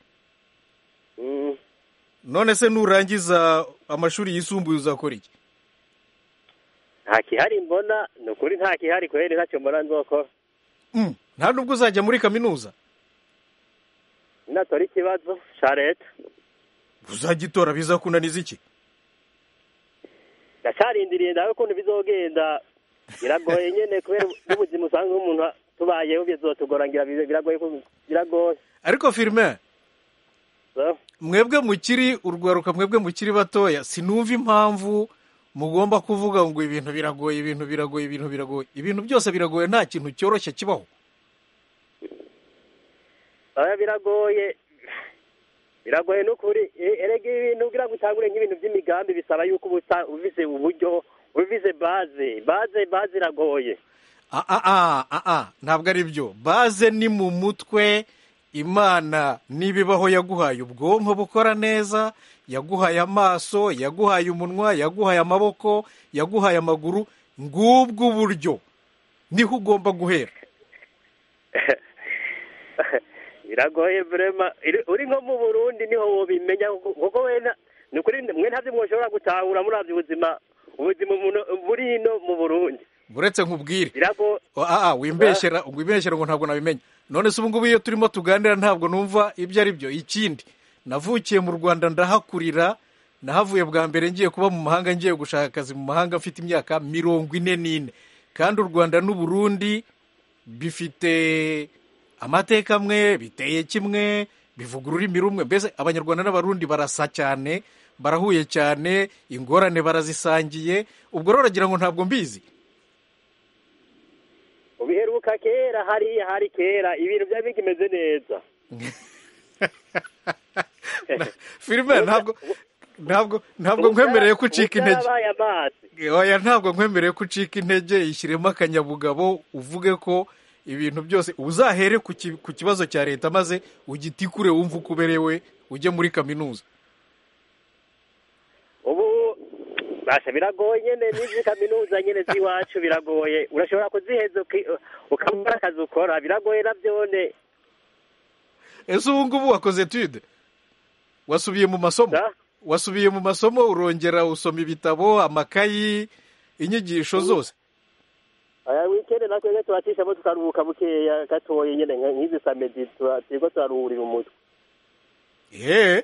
Speaker 6: Mm,
Speaker 1: none se nurangiza amashuri yisumbuye uzakora iki
Speaker 6: nta kihari mbona ni ukuri nta kihari kubera ntacyo mbona nzokora
Speaker 1: Mm, nta nubwo uzajya muri kaminuza
Speaker 6: natora ikibazo ca leta
Speaker 1: uzagitora bizakunaniza iki
Speaker 6: ndacarindiriye ndabe ukuntu bizogenda biragoye nyene kubera n'ubuzima usanga umuntu tubayeho bizotugora ngira bize- biragoye ku- biragoye
Speaker 1: ariko firime
Speaker 6: So,
Speaker 1: mwebwe mukiri urwaruka mwebwe mukiri batoya sinumva impamvu mugomba kuvuga ngo ibintu biragoye ibintu biragoye ibintu biragoye ibintu byose biragoye nta kintu cyoroshye kibaho
Speaker 6: oya biragoye biragoye n'ukuri E- erega ibintu kugira ngo utangure nk'ibintu vy'imigambi bisaba yuko uba usa- uvize uburyo uvize baze baze baze iragoye
Speaker 1: Ah, ah, ah, ah, ah, ntabwo ari byo baze ni mu mutwe imana n'ibibaho yaguhaye ubwonko bukora neza yaguhaye amaso yaguhaye umunwa yaguhaye amaboko yaguhaye amaguru ngubwo uburyo niho ugomba guhera
Speaker 6: biragoye vrema Iri- uri nko mu burundi niho wobimenya kuko- kuko wena ni ukuri mwe ntavyo mwoshobora gutahura muravye ubuzima ubuzima umuntu buri ino mu burundi
Speaker 1: uretse nkubwire
Speaker 6: birago
Speaker 1: Oh, ah, ah, wimbeshyera wibeshyera ngo ntabwo nabimenya none se ubu ngubu iyo turimo tuganira ntabwo numva ibyo ari byo ikindi navukiye mu rwanda ndahakurira nahavuye bwa mbere ngiye kuba mu mahanga ngiye gushaka akazi mu mahanga mfite imyaka mirongo ine n'ine kandi u rwanda n'u burundi bifite amateka amwe biteye kimwe bivuga ururimi rumwe mbese abanyarwanda n'abarundi barasa cyane barahuye cyane ingorane barazisangiye ubwo rero uragira ngo ntabwo mbizi
Speaker 6: ubiheruka kera hariya hari kera ibintu byari bikimeze neza
Speaker 1: filime ntabwo ntabwo ntabwo nkwemereye ko ucika intege
Speaker 6: Ubwarabaye amazi
Speaker 1: oya ntabwo nkwemereye ko ucika intege ishyiremo akanyabugabo uvuge ko ibintu byose uzahere ku ki- ku kibazo cya leta maze ugitikure wumve uko uberewe ujye muri kaminuza
Speaker 6: ubu basha biragoye nyene n'izi kaminuza nyene z'iwacu biragoye urashobora kuziheza uki- ukabura akazi ukora biragoye navyone
Speaker 1: ese ubu ngubu wakoze etude wasubiye mu masomo wasubiye mu masomo urongera usoma ibitabo amakayi inyigisho zose
Speaker 6: aya wikendi natwebwe turacishamo tukaruhuka bukeya gatoya nyine nk'izi samedi turiko turaruhurira umutwe
Speaker 1: eee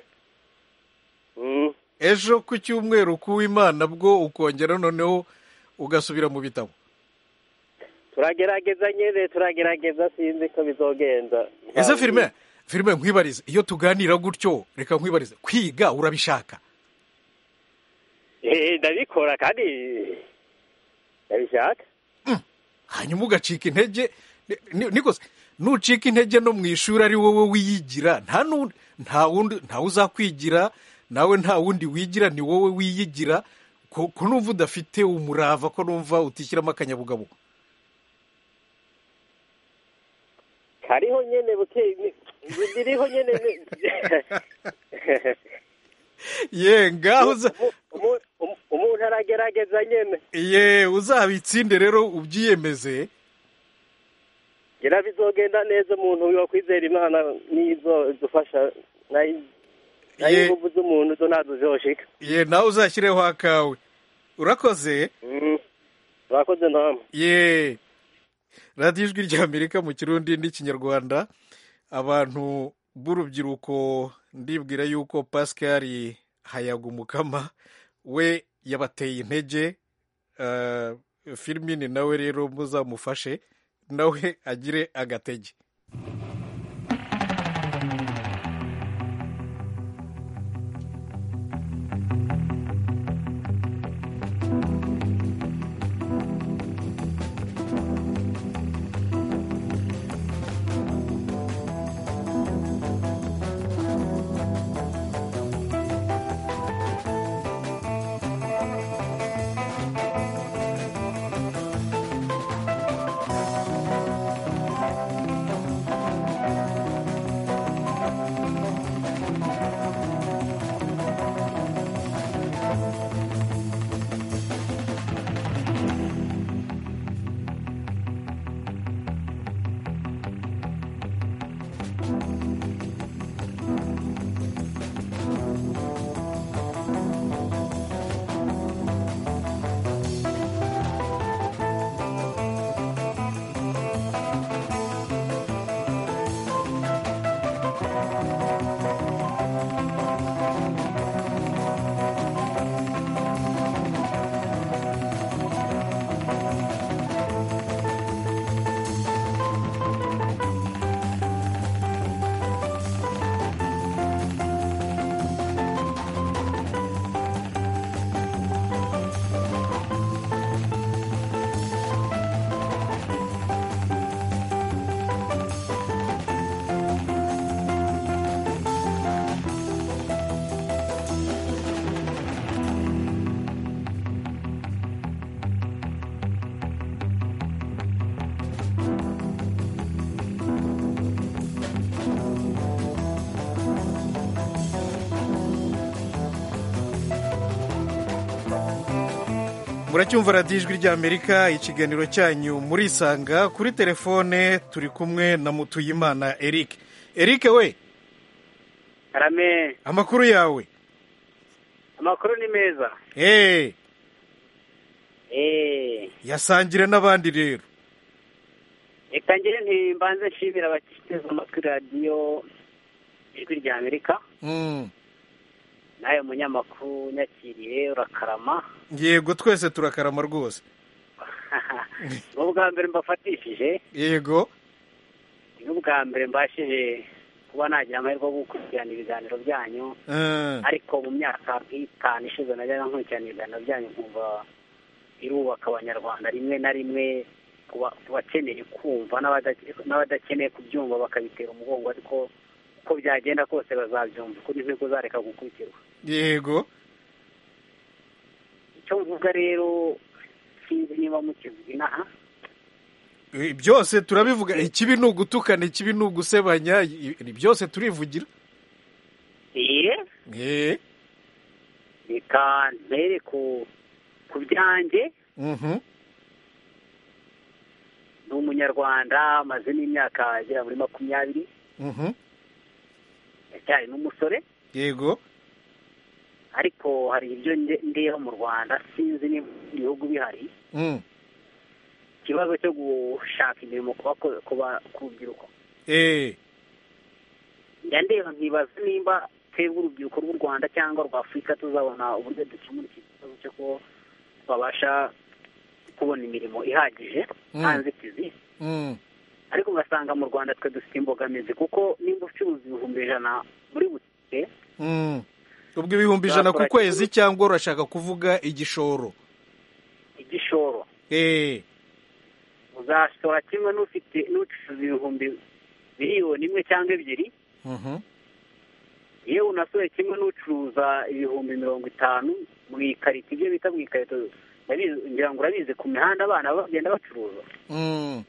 Speaker 1: ejo ku cyumweru kuw'imana bwo ukongera noneho ugasubira mu bitabo
Speaker 6: turagerageza nyine turagerageza sinzi ko bizogenda
Speaker 1: ese firime firime nkwibarize iyo tuganira gutyo reka nkwibarize kwiga urabishaka
Speaker 6: Eh, ndabikora kandi ndabishaka
Speaker 1: hanyuma ugacika intege ni- ni- nikoze nucika intege no mu ishuri ari wowe wiyigira nta nu- nta wundi ntawe uzakwigira nawe nta wundi wigira ni wowe wiyigira ko ko numva udafite umurava ko numva utishyiramo akanyabugabo
Speaker 6: kariho nyene buke ni- biriho nyene ni-
Speaker 1: ye ngaho uza
Speaker 6: Umu- umu- umu- umuntu aragerageza nyene
Speaker 1: ye uzabitsinde rero ubyiyemeze
Speaker 6: ngira bizogenda neza umuntu yo kwizera imana nizo dufasha nayo
Speaker 1: Ye.
Speaker 6: ingufu z'umuntu zo ntazo zoshika
Speaker 1: ye nawe uzashyireho akawe urakoze
Speaker 6: Mm. urakoze ntamwe
Speaker 1: ye radiyo ijwi ry'amerika mu kirundi n'ikinyarwanda abantu b'urubyiruko ndibwira yuko pascal hayagumukama we yabateye intege eh, firmini nawe rero muzamufashe nawe agire agatege muracyumva radiyo ijwi ry'amerika ikiganiro cyanyu murisanga kuri telefone turi kumwe na mutuyimana eric eric we
Speaker 7: karame
Speaker 1: amakuru yawe
Speaker 7: amakuru ni meza
Speaker 1: eee
Speaker 7: eee
Speaker 1: yasangire n'abandi rero
Speaker 7: reka ngire ntimbanze nshimira abakiteza amatwi radiyo ijwi rya amerika
Speaker 1: Mm.
Speaker 7: nawe munyamakuru unyakiriye urakarama
Speaker 1: yego twese turakarama rwose
Speaker 7: ni ubwa mbere mbafatishije
Speaker 1: yego
Speaker 7: ni ubwa mbere mbashije kuba nagira amahirwe yo gukurikirana ibiganiro byanyu
Speaker 1: Eh,
Speaker 7: ariko mu myaka nk'itanu ishize najyaga nkurikirana ibiganiro byanyu nkumva irubaka abanyarwanda rimwe na rimwe ku ba- ku bakeneye kumva n'abada- n'abadakeneye kubyumva bakabitera umugongo ariko uko byagenda kose bazabyumva kuri nzi kuzareka gukurikirwa
Speaker 1: yego
Speaker 7: icyo mvuga rero sinzi niba mukivuga inaha
Speaker 1: Eh, byose turabivuga ikibi ni ugutukana ikibi ni ugusebanya i- i- byose turivugira
Speaker 7: iye
Speaker 1: Eh,
Speaker 7: reka ntere ku ku byanjye
Speaker 1: mhm.
Speaker 7: ni umunyarwanda maze n'imyaka agera muri makumyabiri
Speaker 1: Mhm.
Speaker 7: ndacyari n'umusore
Speaker 1: yego
Speaker 7: ariko hari ibyo nde- ndeba mu rwanda sinzi niba mu bihugu bihari
Speaker 1: Mm.
Speaker 7: ikibazo cyo gushaka imirimo ku bako- ku ba- ku rubyiruko
Speaker 1: Eh,
Speaker 7: njya ndeba nkibaza nimba twebwe urubyiruko rw'u rwanda cyangwa rwa afurika tuzabona uburyo dukemura iki kibazo cyo ko babasha kubona imirimo ihagije
Speaker 1: Mm.
Speaker 7: nta nzitizi
Speaker 1: mm.
Speaker 7: ariko ugasanga mu rwanda twe dufite imbogamizi kuko nimba ucuruza ibihumbi ijana muri butike
Speaker 1: Mm. ubwo ibihumbi ijana ku
Speaker 7: Bakora
Speaker 1: kwezi
Speaker 7: igihugu.
Speaker 1: cyangwa urashaka kuvuga igishoro
Speaker 7: igishoro
Speaker 1: Eh,
Speaker 7: uzashora kimwe n'ufite n'ucuruza ibihumbi miliyoni imwe cyangwa ebyiri
Speaker 1: mhm.
Speaker 7: yewe unasohoye kimwe n'ucuruza ibihumbi mirongo itanu mu ikarito ibyo bita mu ikarito urabizi- ngira ngo urabizi ku mihanda abana bagenda bacuruza
Speaker 1: Mm.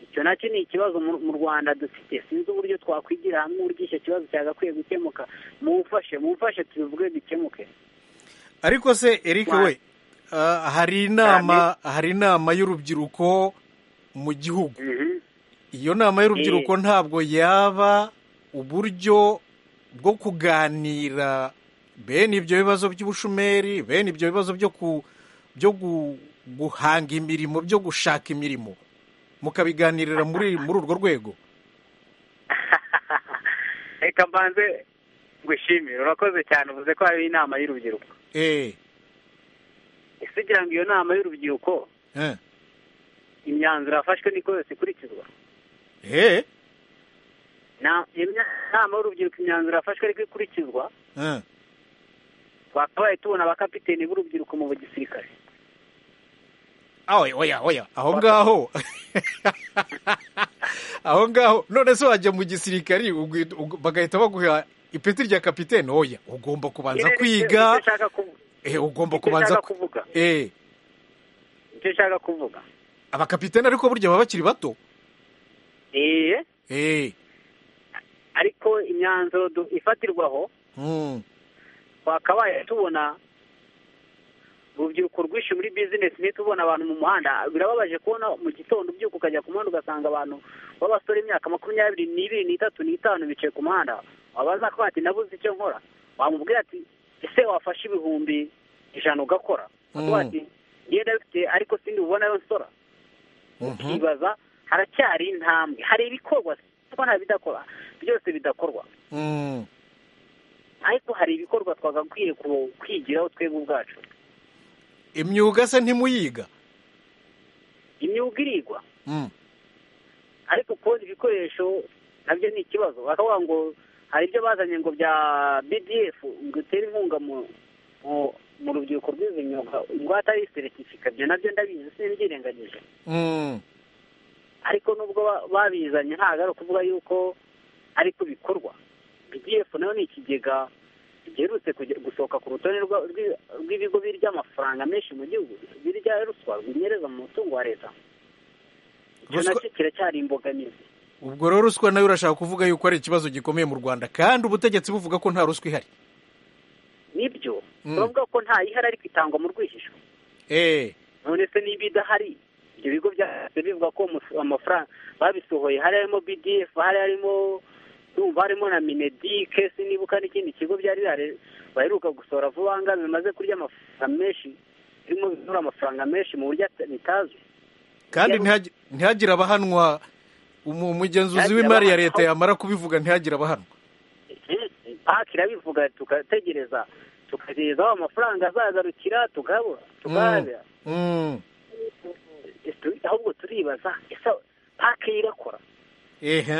Speaker 7: icyo nacyo ni ikibazo mu mu rwanda dufite sinzi uburyo twakwigira hamwe uburyo icyo kibazo cyagakwiye gukemuka mumfashe mumfashe tubivuge bikemuke
Speaker 1: ariko se eric
Speaker 7: Wa-
Speaker 1: we ah, hari inama hari inama y'urubyiruko mu gihugu
Speaker 7: Mhm.
Speaker 1: iyo nama y'urubyiruko ntabwo yaba uburyo bwo kuganira bene ibyo bibazo by'ubushomeri bene ibyo bibazo byo ku byo gu- guhanga imirimo byo gushaka imirimo mukabiganirira muri muri urwo rwego
Speaker 7: reka mbanze ngushimire urakoze cyane uvuze ko hari inama y'urubyiruko
Speaker 1: eh
Speaker 7: ese ugira ngo iyo nama y'urubyiruko
Speaker 1: eh,
Speaker 7: imyanzuro yafashwe niko yose ikurikizwa
Speaker 1: eh,
Speaker 7: Na- iyo mya- nama y'urubyiruko imyanzuro yafashwe ariko ikurikizwa
Speaker 1: eh.
Speaker 7: twakabaye tubona abakapiteni b'urubyiruko mu gisirikare
Speaker 1: Ah, oya oya oya aho ngaho aho ngaho none se wajya mu gisirikari ugwi- ug- bagahita baguha ipeti rya kapitene oya ugomba kubanza
Speaker 7: Nicyo-
Speaker 1: kwiga
Speaker 7: nicyo nshaka kuvu-
Speaker 1: eh, ugomba
Speaker 7: nicyo
Speaker 1: kubanza
Speaker 7: nshaka
Speaker 1: ku-
Speaker 7: kuvuga
Speaker 1: eh,
Speaker 7: nicyo nshaka kuvuga
Speaker 1: abakapitene ariko burya baba bakiri bato
Speaker 7: eee
Speaker 1: eh,
Speaker 7: ariko imyanzuro du- ifatirwaho
Speaker 1: mm,
Speaker 7: twakabaye tubona urubyiruko rwinshi muri bizinesi niyo tubona abantu mu muhanda birababaje kubona mu gitondo ubyuka ukajya ku muhanda ugasanga abantu b'abasore imyaka makumyabiri n'ibiri n'itatu n'itanu bicaye ku muhanda wabaza ko ati nabuze icyo nkora wamubwira ati ese wafashe ibihumbi ijana ugakora Akavuga
Speaker 1: Mm.
Speaker 7: ati ngenda bifite ariko sindi bubonayo nsora
Speaker 1: mhm,
Speaker 7: ukibaza haracyari intambwe hari ibikorwa kuko nta bidakora byose bidakorwa
Speaker 1: mm.
Speaker 7: ariko hari ibikorwa twagakwiye ku- kwigiraho twebwe ubwacu
Speaker 1: imyuga se ntimuyiga
Speaker 7: imyuga irigwa
Speaker 1: Mm,
Speaker 7: ariko kubona ibikoresho nabyo ni ikibazo bakavuga ngo hari ibyo bazanye ngo bya bdf ngo utere inkunga mu mu- mu rubyiruko rw'izi myuga ingwate ari seritifika ibyo nabyo ndabizi simbyirengagije
Speaker 1: mm,
Speaker 7: ariko nubwo ba- babizanye ntabwo ari ukuvuga yuko ariko bikorwa bdf nayo ni ikigega giherutse kujya- gusohoka ku rutonde rwa- rw'i- rw'ibigo birya amafaranga menshi mu gihugu birya ruswa binyereza mu mutungo wa leta icyo
Speaker 1: Ruswa-
Speaker 7: nacyo kiracyari imbogamizi
Speaker 1: ubwo rero ruswa nayo urashaka kuvuga yuko ari ikibazo gikomeye mu rwanda kandi ubutegetsi buvuga ko nta ruswa ihari
Speaker 7: nibyo
Speaker 1: Mm.
Speaker 7: turavuga ko nta ihari ariko itangwa mu rwihisho
Speaker 1: eh,
Speaker 7: none se niba idahari ibyo bigo byahise bivuga ko amu- amafaranga babisohoye hari harimo bdf hari harimo ndumva harimo na minedike sinibuka n'ikindi kigo byari bihari baheruka gusohora vuba ngaha bimaze kurya amafaranga menshi birimo bibura amafaranga menshi mu buryo ata- bitazwi
Speaker 1: kandi
Speaker 7: Yari-
Speaker 1: ntihagi- ntihagire abahanwa umu- umugenzuzi
Speaker 7: Ntihagire
Speaker 1: w'imari ya
Speaker 7: abahanwa.
Speaker 1: leta yamara kubivuga ntihagire abahanwa
Speaker 7: Eh, paki irabivuga tugategereza tukagereza aho amafaranga azagarukira tukabura tukayabira
Speaker 1: Mm,
Speaker 7: Ese- ahubwo turibaza ese pake ye irakora
Speaker 1: ehe,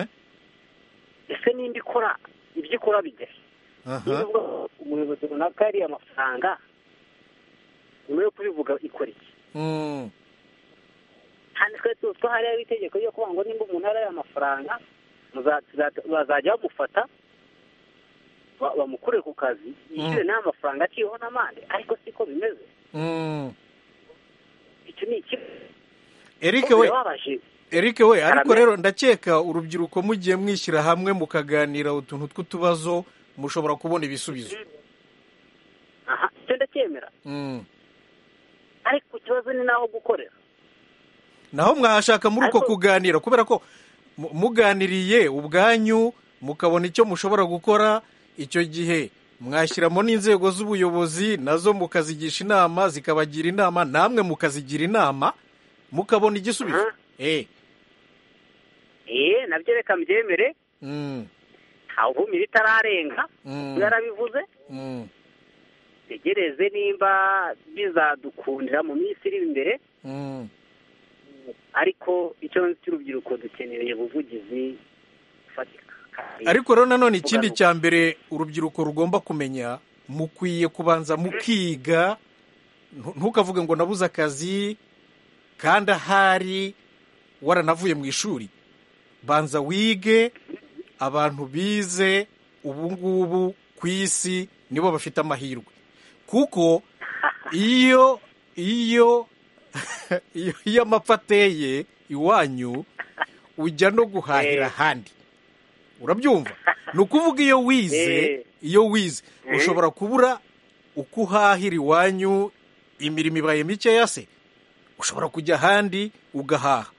Speaker 7: ese nimba ikora ibyo ikora bigari
Speaker 1: aha,
Speaker 7: niba ivuga ko umuyobozi runaka yariye amafaranga nyuma yo kubivuga ikora iki
Speaker 1: mm,
Speaker 7: kandi twari tuzi ko hariho itegeko ryo kuvuga ngo nimba umuntu yariye amafaranga muza- tuza- bazajya bamufata ba- bamukure ku kazi yishyure n'aya mafaranga aciyeho n'amande ariko siko bimeze
Speaker 1: mm.
Speaker 7: icyo ni ikibazo
Speaker 1: eric
Speaker 7: Ko
Speaker 1: we
Speaker 7: birababaje
Speaker 1: Eric we ariko
Speaker 7: Karame.
Speaker 1: rero ndakeka urubyiruko mugiye mwishyira hamwe mukaganira utuntu tw'utubazo mushobora kubona ibisubizo
Speaker 7: aha icyo ndacyemera
Speaker 1: Mm.
Speaker 7: ariko ikibazo ni n'aho gukorera
Speaker 1: naho mwahashaka muri uko
Speaker 7: Ariko-
Speaker 1: kuganira kubera ko mu- muganiriye ubwanyu mukabona icyo mushobora gukora icyo gihe mwashyiramo n'inzego z'ubuyobozi nazo mukazigisha inama zikabagira inama namwe mukazigira inama mukabona igisubizo eh
Speaker 7: eh nabyo reka mbyemere
Speaker 1: mm,
Speaker 7: ntawe uhumira itararenga
Speaker 1: mm,
Speaker 7: yarabivuze
Speaker 1: mm,
Speaker 7: tegereze nimba bizadukundira mu minsi iri imbere
Speaker 1: mm,
Speaker 7: ariko icyo cy'urubyiruko dukeneye ubuvugizi bufatika kandi
Speaker 1: ariko rero nanone ikindi
Speaker 7: Kugaruka.
Speaker 1: cya mbere urubyiruko rugomba kumenya mukwiye kubanza mukiga ntu- ntukavuge ngo nabuze akazi kandi ahari waranavuye mu ishuri banza wige abantu bize ubu ngubu ku isi nibo bafite amahirwe kuko iyo iyo iyo iyo amapfa ateye iwanyu ujya no guhahira
Speaker 7: Eh.
Speaker 1: ahandi urabyumva ni ukuvuga iyo wize
Speaker 7: Eh.
Speaker 1: iyo wize
Speaker 7: Eh.
Speaker 1: ushobora kubura uko uhahira iwanyu imirimo ibaye mikeya se ushobora kujya ahandi ugahaha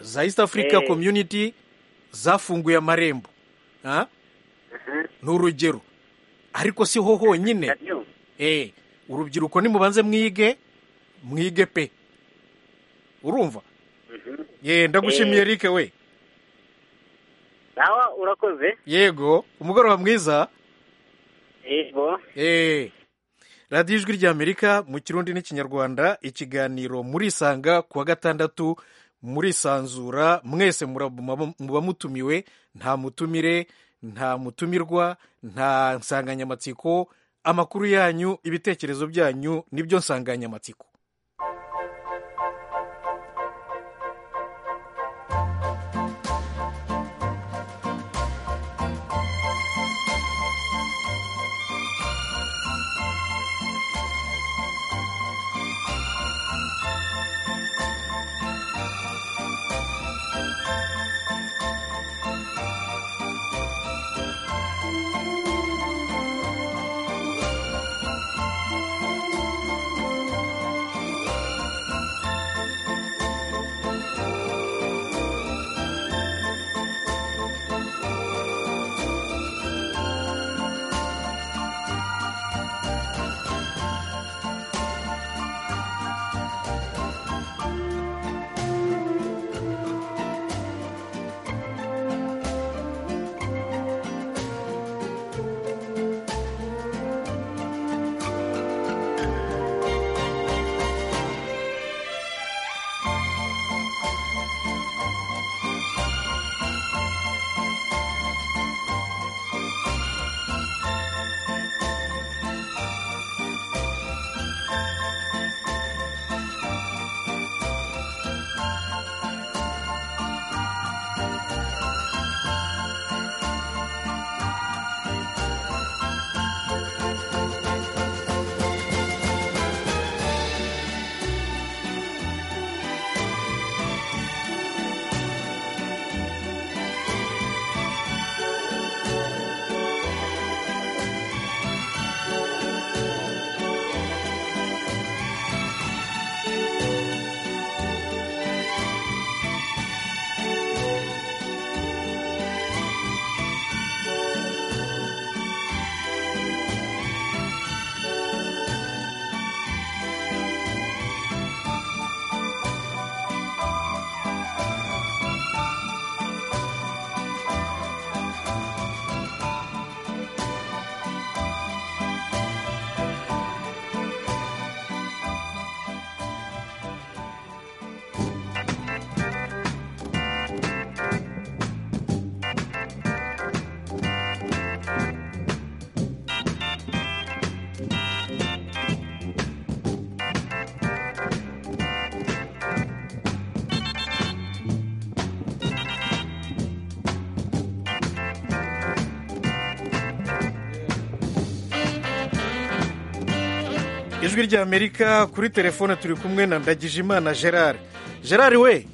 Speaker 1: za east africa
Speaker 7: Eh.
Speaker 1: community zafunguye amarembo Ah? ni urugero ariko si ho honyine
Speaker 7: ndabyumva
Speaker 1: Eh, urubyiruko nimubanze mwige mwige pe urumva ye ndagushimiye
Speaker 7: Eh.
Speaker 1: eric we
Speaker 7: nawe urakoze
Speaker 1: yego umugoroba mwiza
Speaker 7: yego
Speaker 1: Eh, radiyo ijwi ry'amerika mu kirundi n'ikinyarwanda ikiganiro murisanga ku wa gatandatu murisanzura mwese mura- mu- muba mutumiwe nta mutumire nta mutumirwa nta nsanganyamatsiko amakuru yanyu ibitekerezo byanyu nibyo nsanganyamatsiko ijwi ry'amerika kuri telefone turi kumwe na ndagijimana gerard gerard we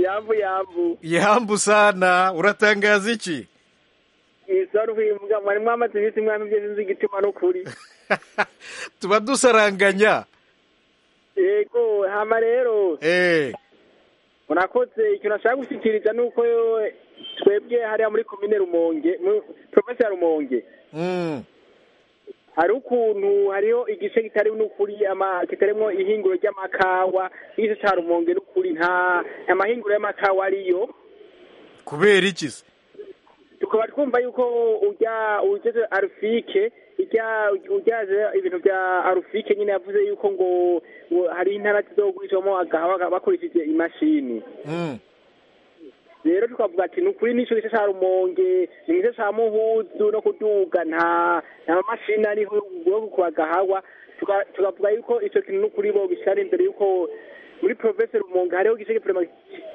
Speaker 3: yavu yavu
Speaker 1: yambu sana uratangaza iki
Speaker 3: isaruhimbwa mwari mwamaze iminsi mwami byo sinzi igitima n'ukuri
Speaker 1: tuba dusaranganya
Speaker 3: yego hama rero
Speaker 1: eh
Speaker 8: murakoze ikintu nashaka gushyikiriza ni uko twebwe hariya muri komine rumonge porofesiyo rumonge hari ukuntu hariho igice kitari n'ukuri kitarimo ihinguro ry'amakawa n'igice cya rumonge n'ukuri nta amahinguro y'amakawa ariyo
Speaker 1: kubera iki se
Speaker 8: tukaba twumva yuko ujya ujya arufike ujya ujyaje ibintu bya arufike nyine yavuze yuko ngo ngo hari intara zizogurishamo agahawa bakoresheje imashini
Speaker 1: Mm.
Speaker 8: rero tukavuga ati ni ukuri n'icyo gice cya rumonge ni gice cya muhuzu no kuduga nta nta mashini ariho yo kubagahawa Tuka- tukavuga yuko icyo kintu ni ukuri bo bishyira imbere yuko muri provinsi rumonge hariho igice gipurema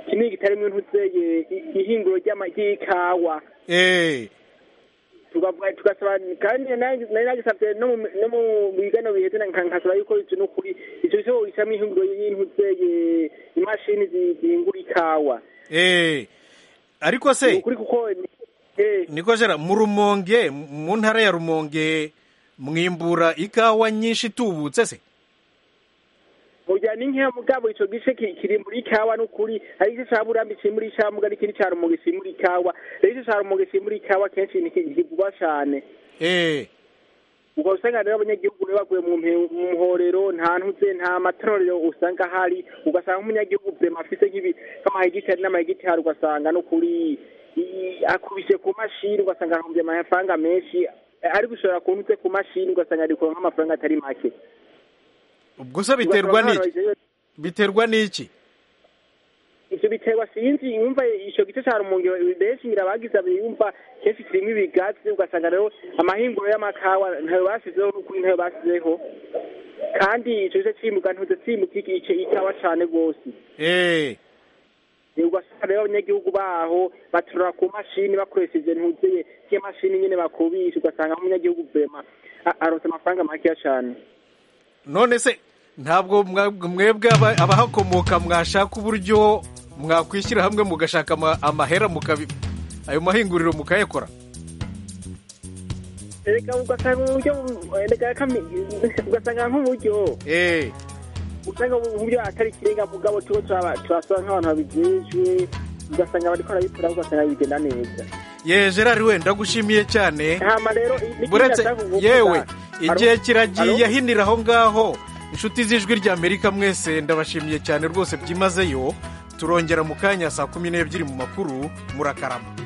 Speaker 8: kinini kitarimo intuzeye ihinguro ry'ama- ry'ikawa
Speaker 1: Eh,
Speaker 8: tukavuga tugasaba kandi nari nagisabye no mu- no mu biganiro biheze na- nka- nkasaba yuko icyo ni ukuri icyo cyo ishyiramo ihinguro y'intuzeye imashini zi- zihingura ikawa
Speaker 1: eh. ariko se
Speaker 8: ukuri kuko eh,
Speaker 1: niko jera mu rumonge mu ntara ya rumonge mwimbura ikawa nyinshi itubutse se
Speaker 8: burya ni nkeya mugabo icyo gice ki- kiri muri kawa n'ukuri hari igice cya burambi kiri muri cyamuga n'ikindi cya rumonge kiri muri kawa rero igice cya rumonge kiri muri kawa kenshi ni ki- kivuba cyane
Speaker 1: Eh,
Speaker 8: ubwo usanga rero abanyagihugu bari baguye mu mpe- mu muhorero nta ntuze nta matorero usanga ahari ugasanga nk'umunyagihugu burema afite nk'ibi- nk'amahegitari n'amahegitari ugasanga no kuri i- akubise ku mashini ugasanga ahumbye amafaranga menshi ari gushora ku ntuze ku mashini ugasanga ari kuronka amafaranga atari make
Speaker 1: ubwo se biterwa
Speaker 8: Ugasanga
Speaker 1: n'iki
Speaker 8: abantu
Speaker 1: biterwa n'iki
Speaker 8: ivyo biterwa sinzi yumva ico gice ca rumonge benshi birabagiza biyumva kenshi kirimo ibigazi ugasanga rero amahinguro y'amakawa ntayo basizeho n'ukuri ntayo basizeho kandi ico gice cimuka ntuze cimuka iki- ice ikawa cane rwose
Speaker 1: Eh,
Speaker 8: Eh, ugasanga rero abanyagihugu baho baturura ku mashini bakoresheje ntuzeye y'imashini nyene bakubisha ugasanga nk'umunyagihugu vema aronse amafaranga makeya cane
Speaker 1: none se ntabwo mwa- mwebwe aba- abahakomoka mwashaka uburyo mwakwishyira hamwe mugashaka ama- amahera mukabi ayo mahinguriro mukayakora
Speaker 8: reka ugasanga uburyo reka kami- ugasanga nk'uburyo
Speaker 1: Eh,
Speaker 8: usanga mu buryo atari ikirenga mugabo tuba turaba- turasaba nk'abantu babijejwe ugasanga bariko barabikora ugasanga bigenda neza
Speaker 1: ye gerard we ndagushimiye cyane
Speaker 8: hama rero n'ikindi
Speaker 1: buretse
Speaker 8: nashaka kuvuga-
Speaker 1: yewe igihe
Speaker 8: Alo? Alo?
Speaker 1: kiragiye ahinira aho ngaho inshuti z'ijwi rya amerika mwese ndabashimiye cyane rwose byimazeyo turongera mu kanya saa kumi n'ebyiri mu makuru murakarama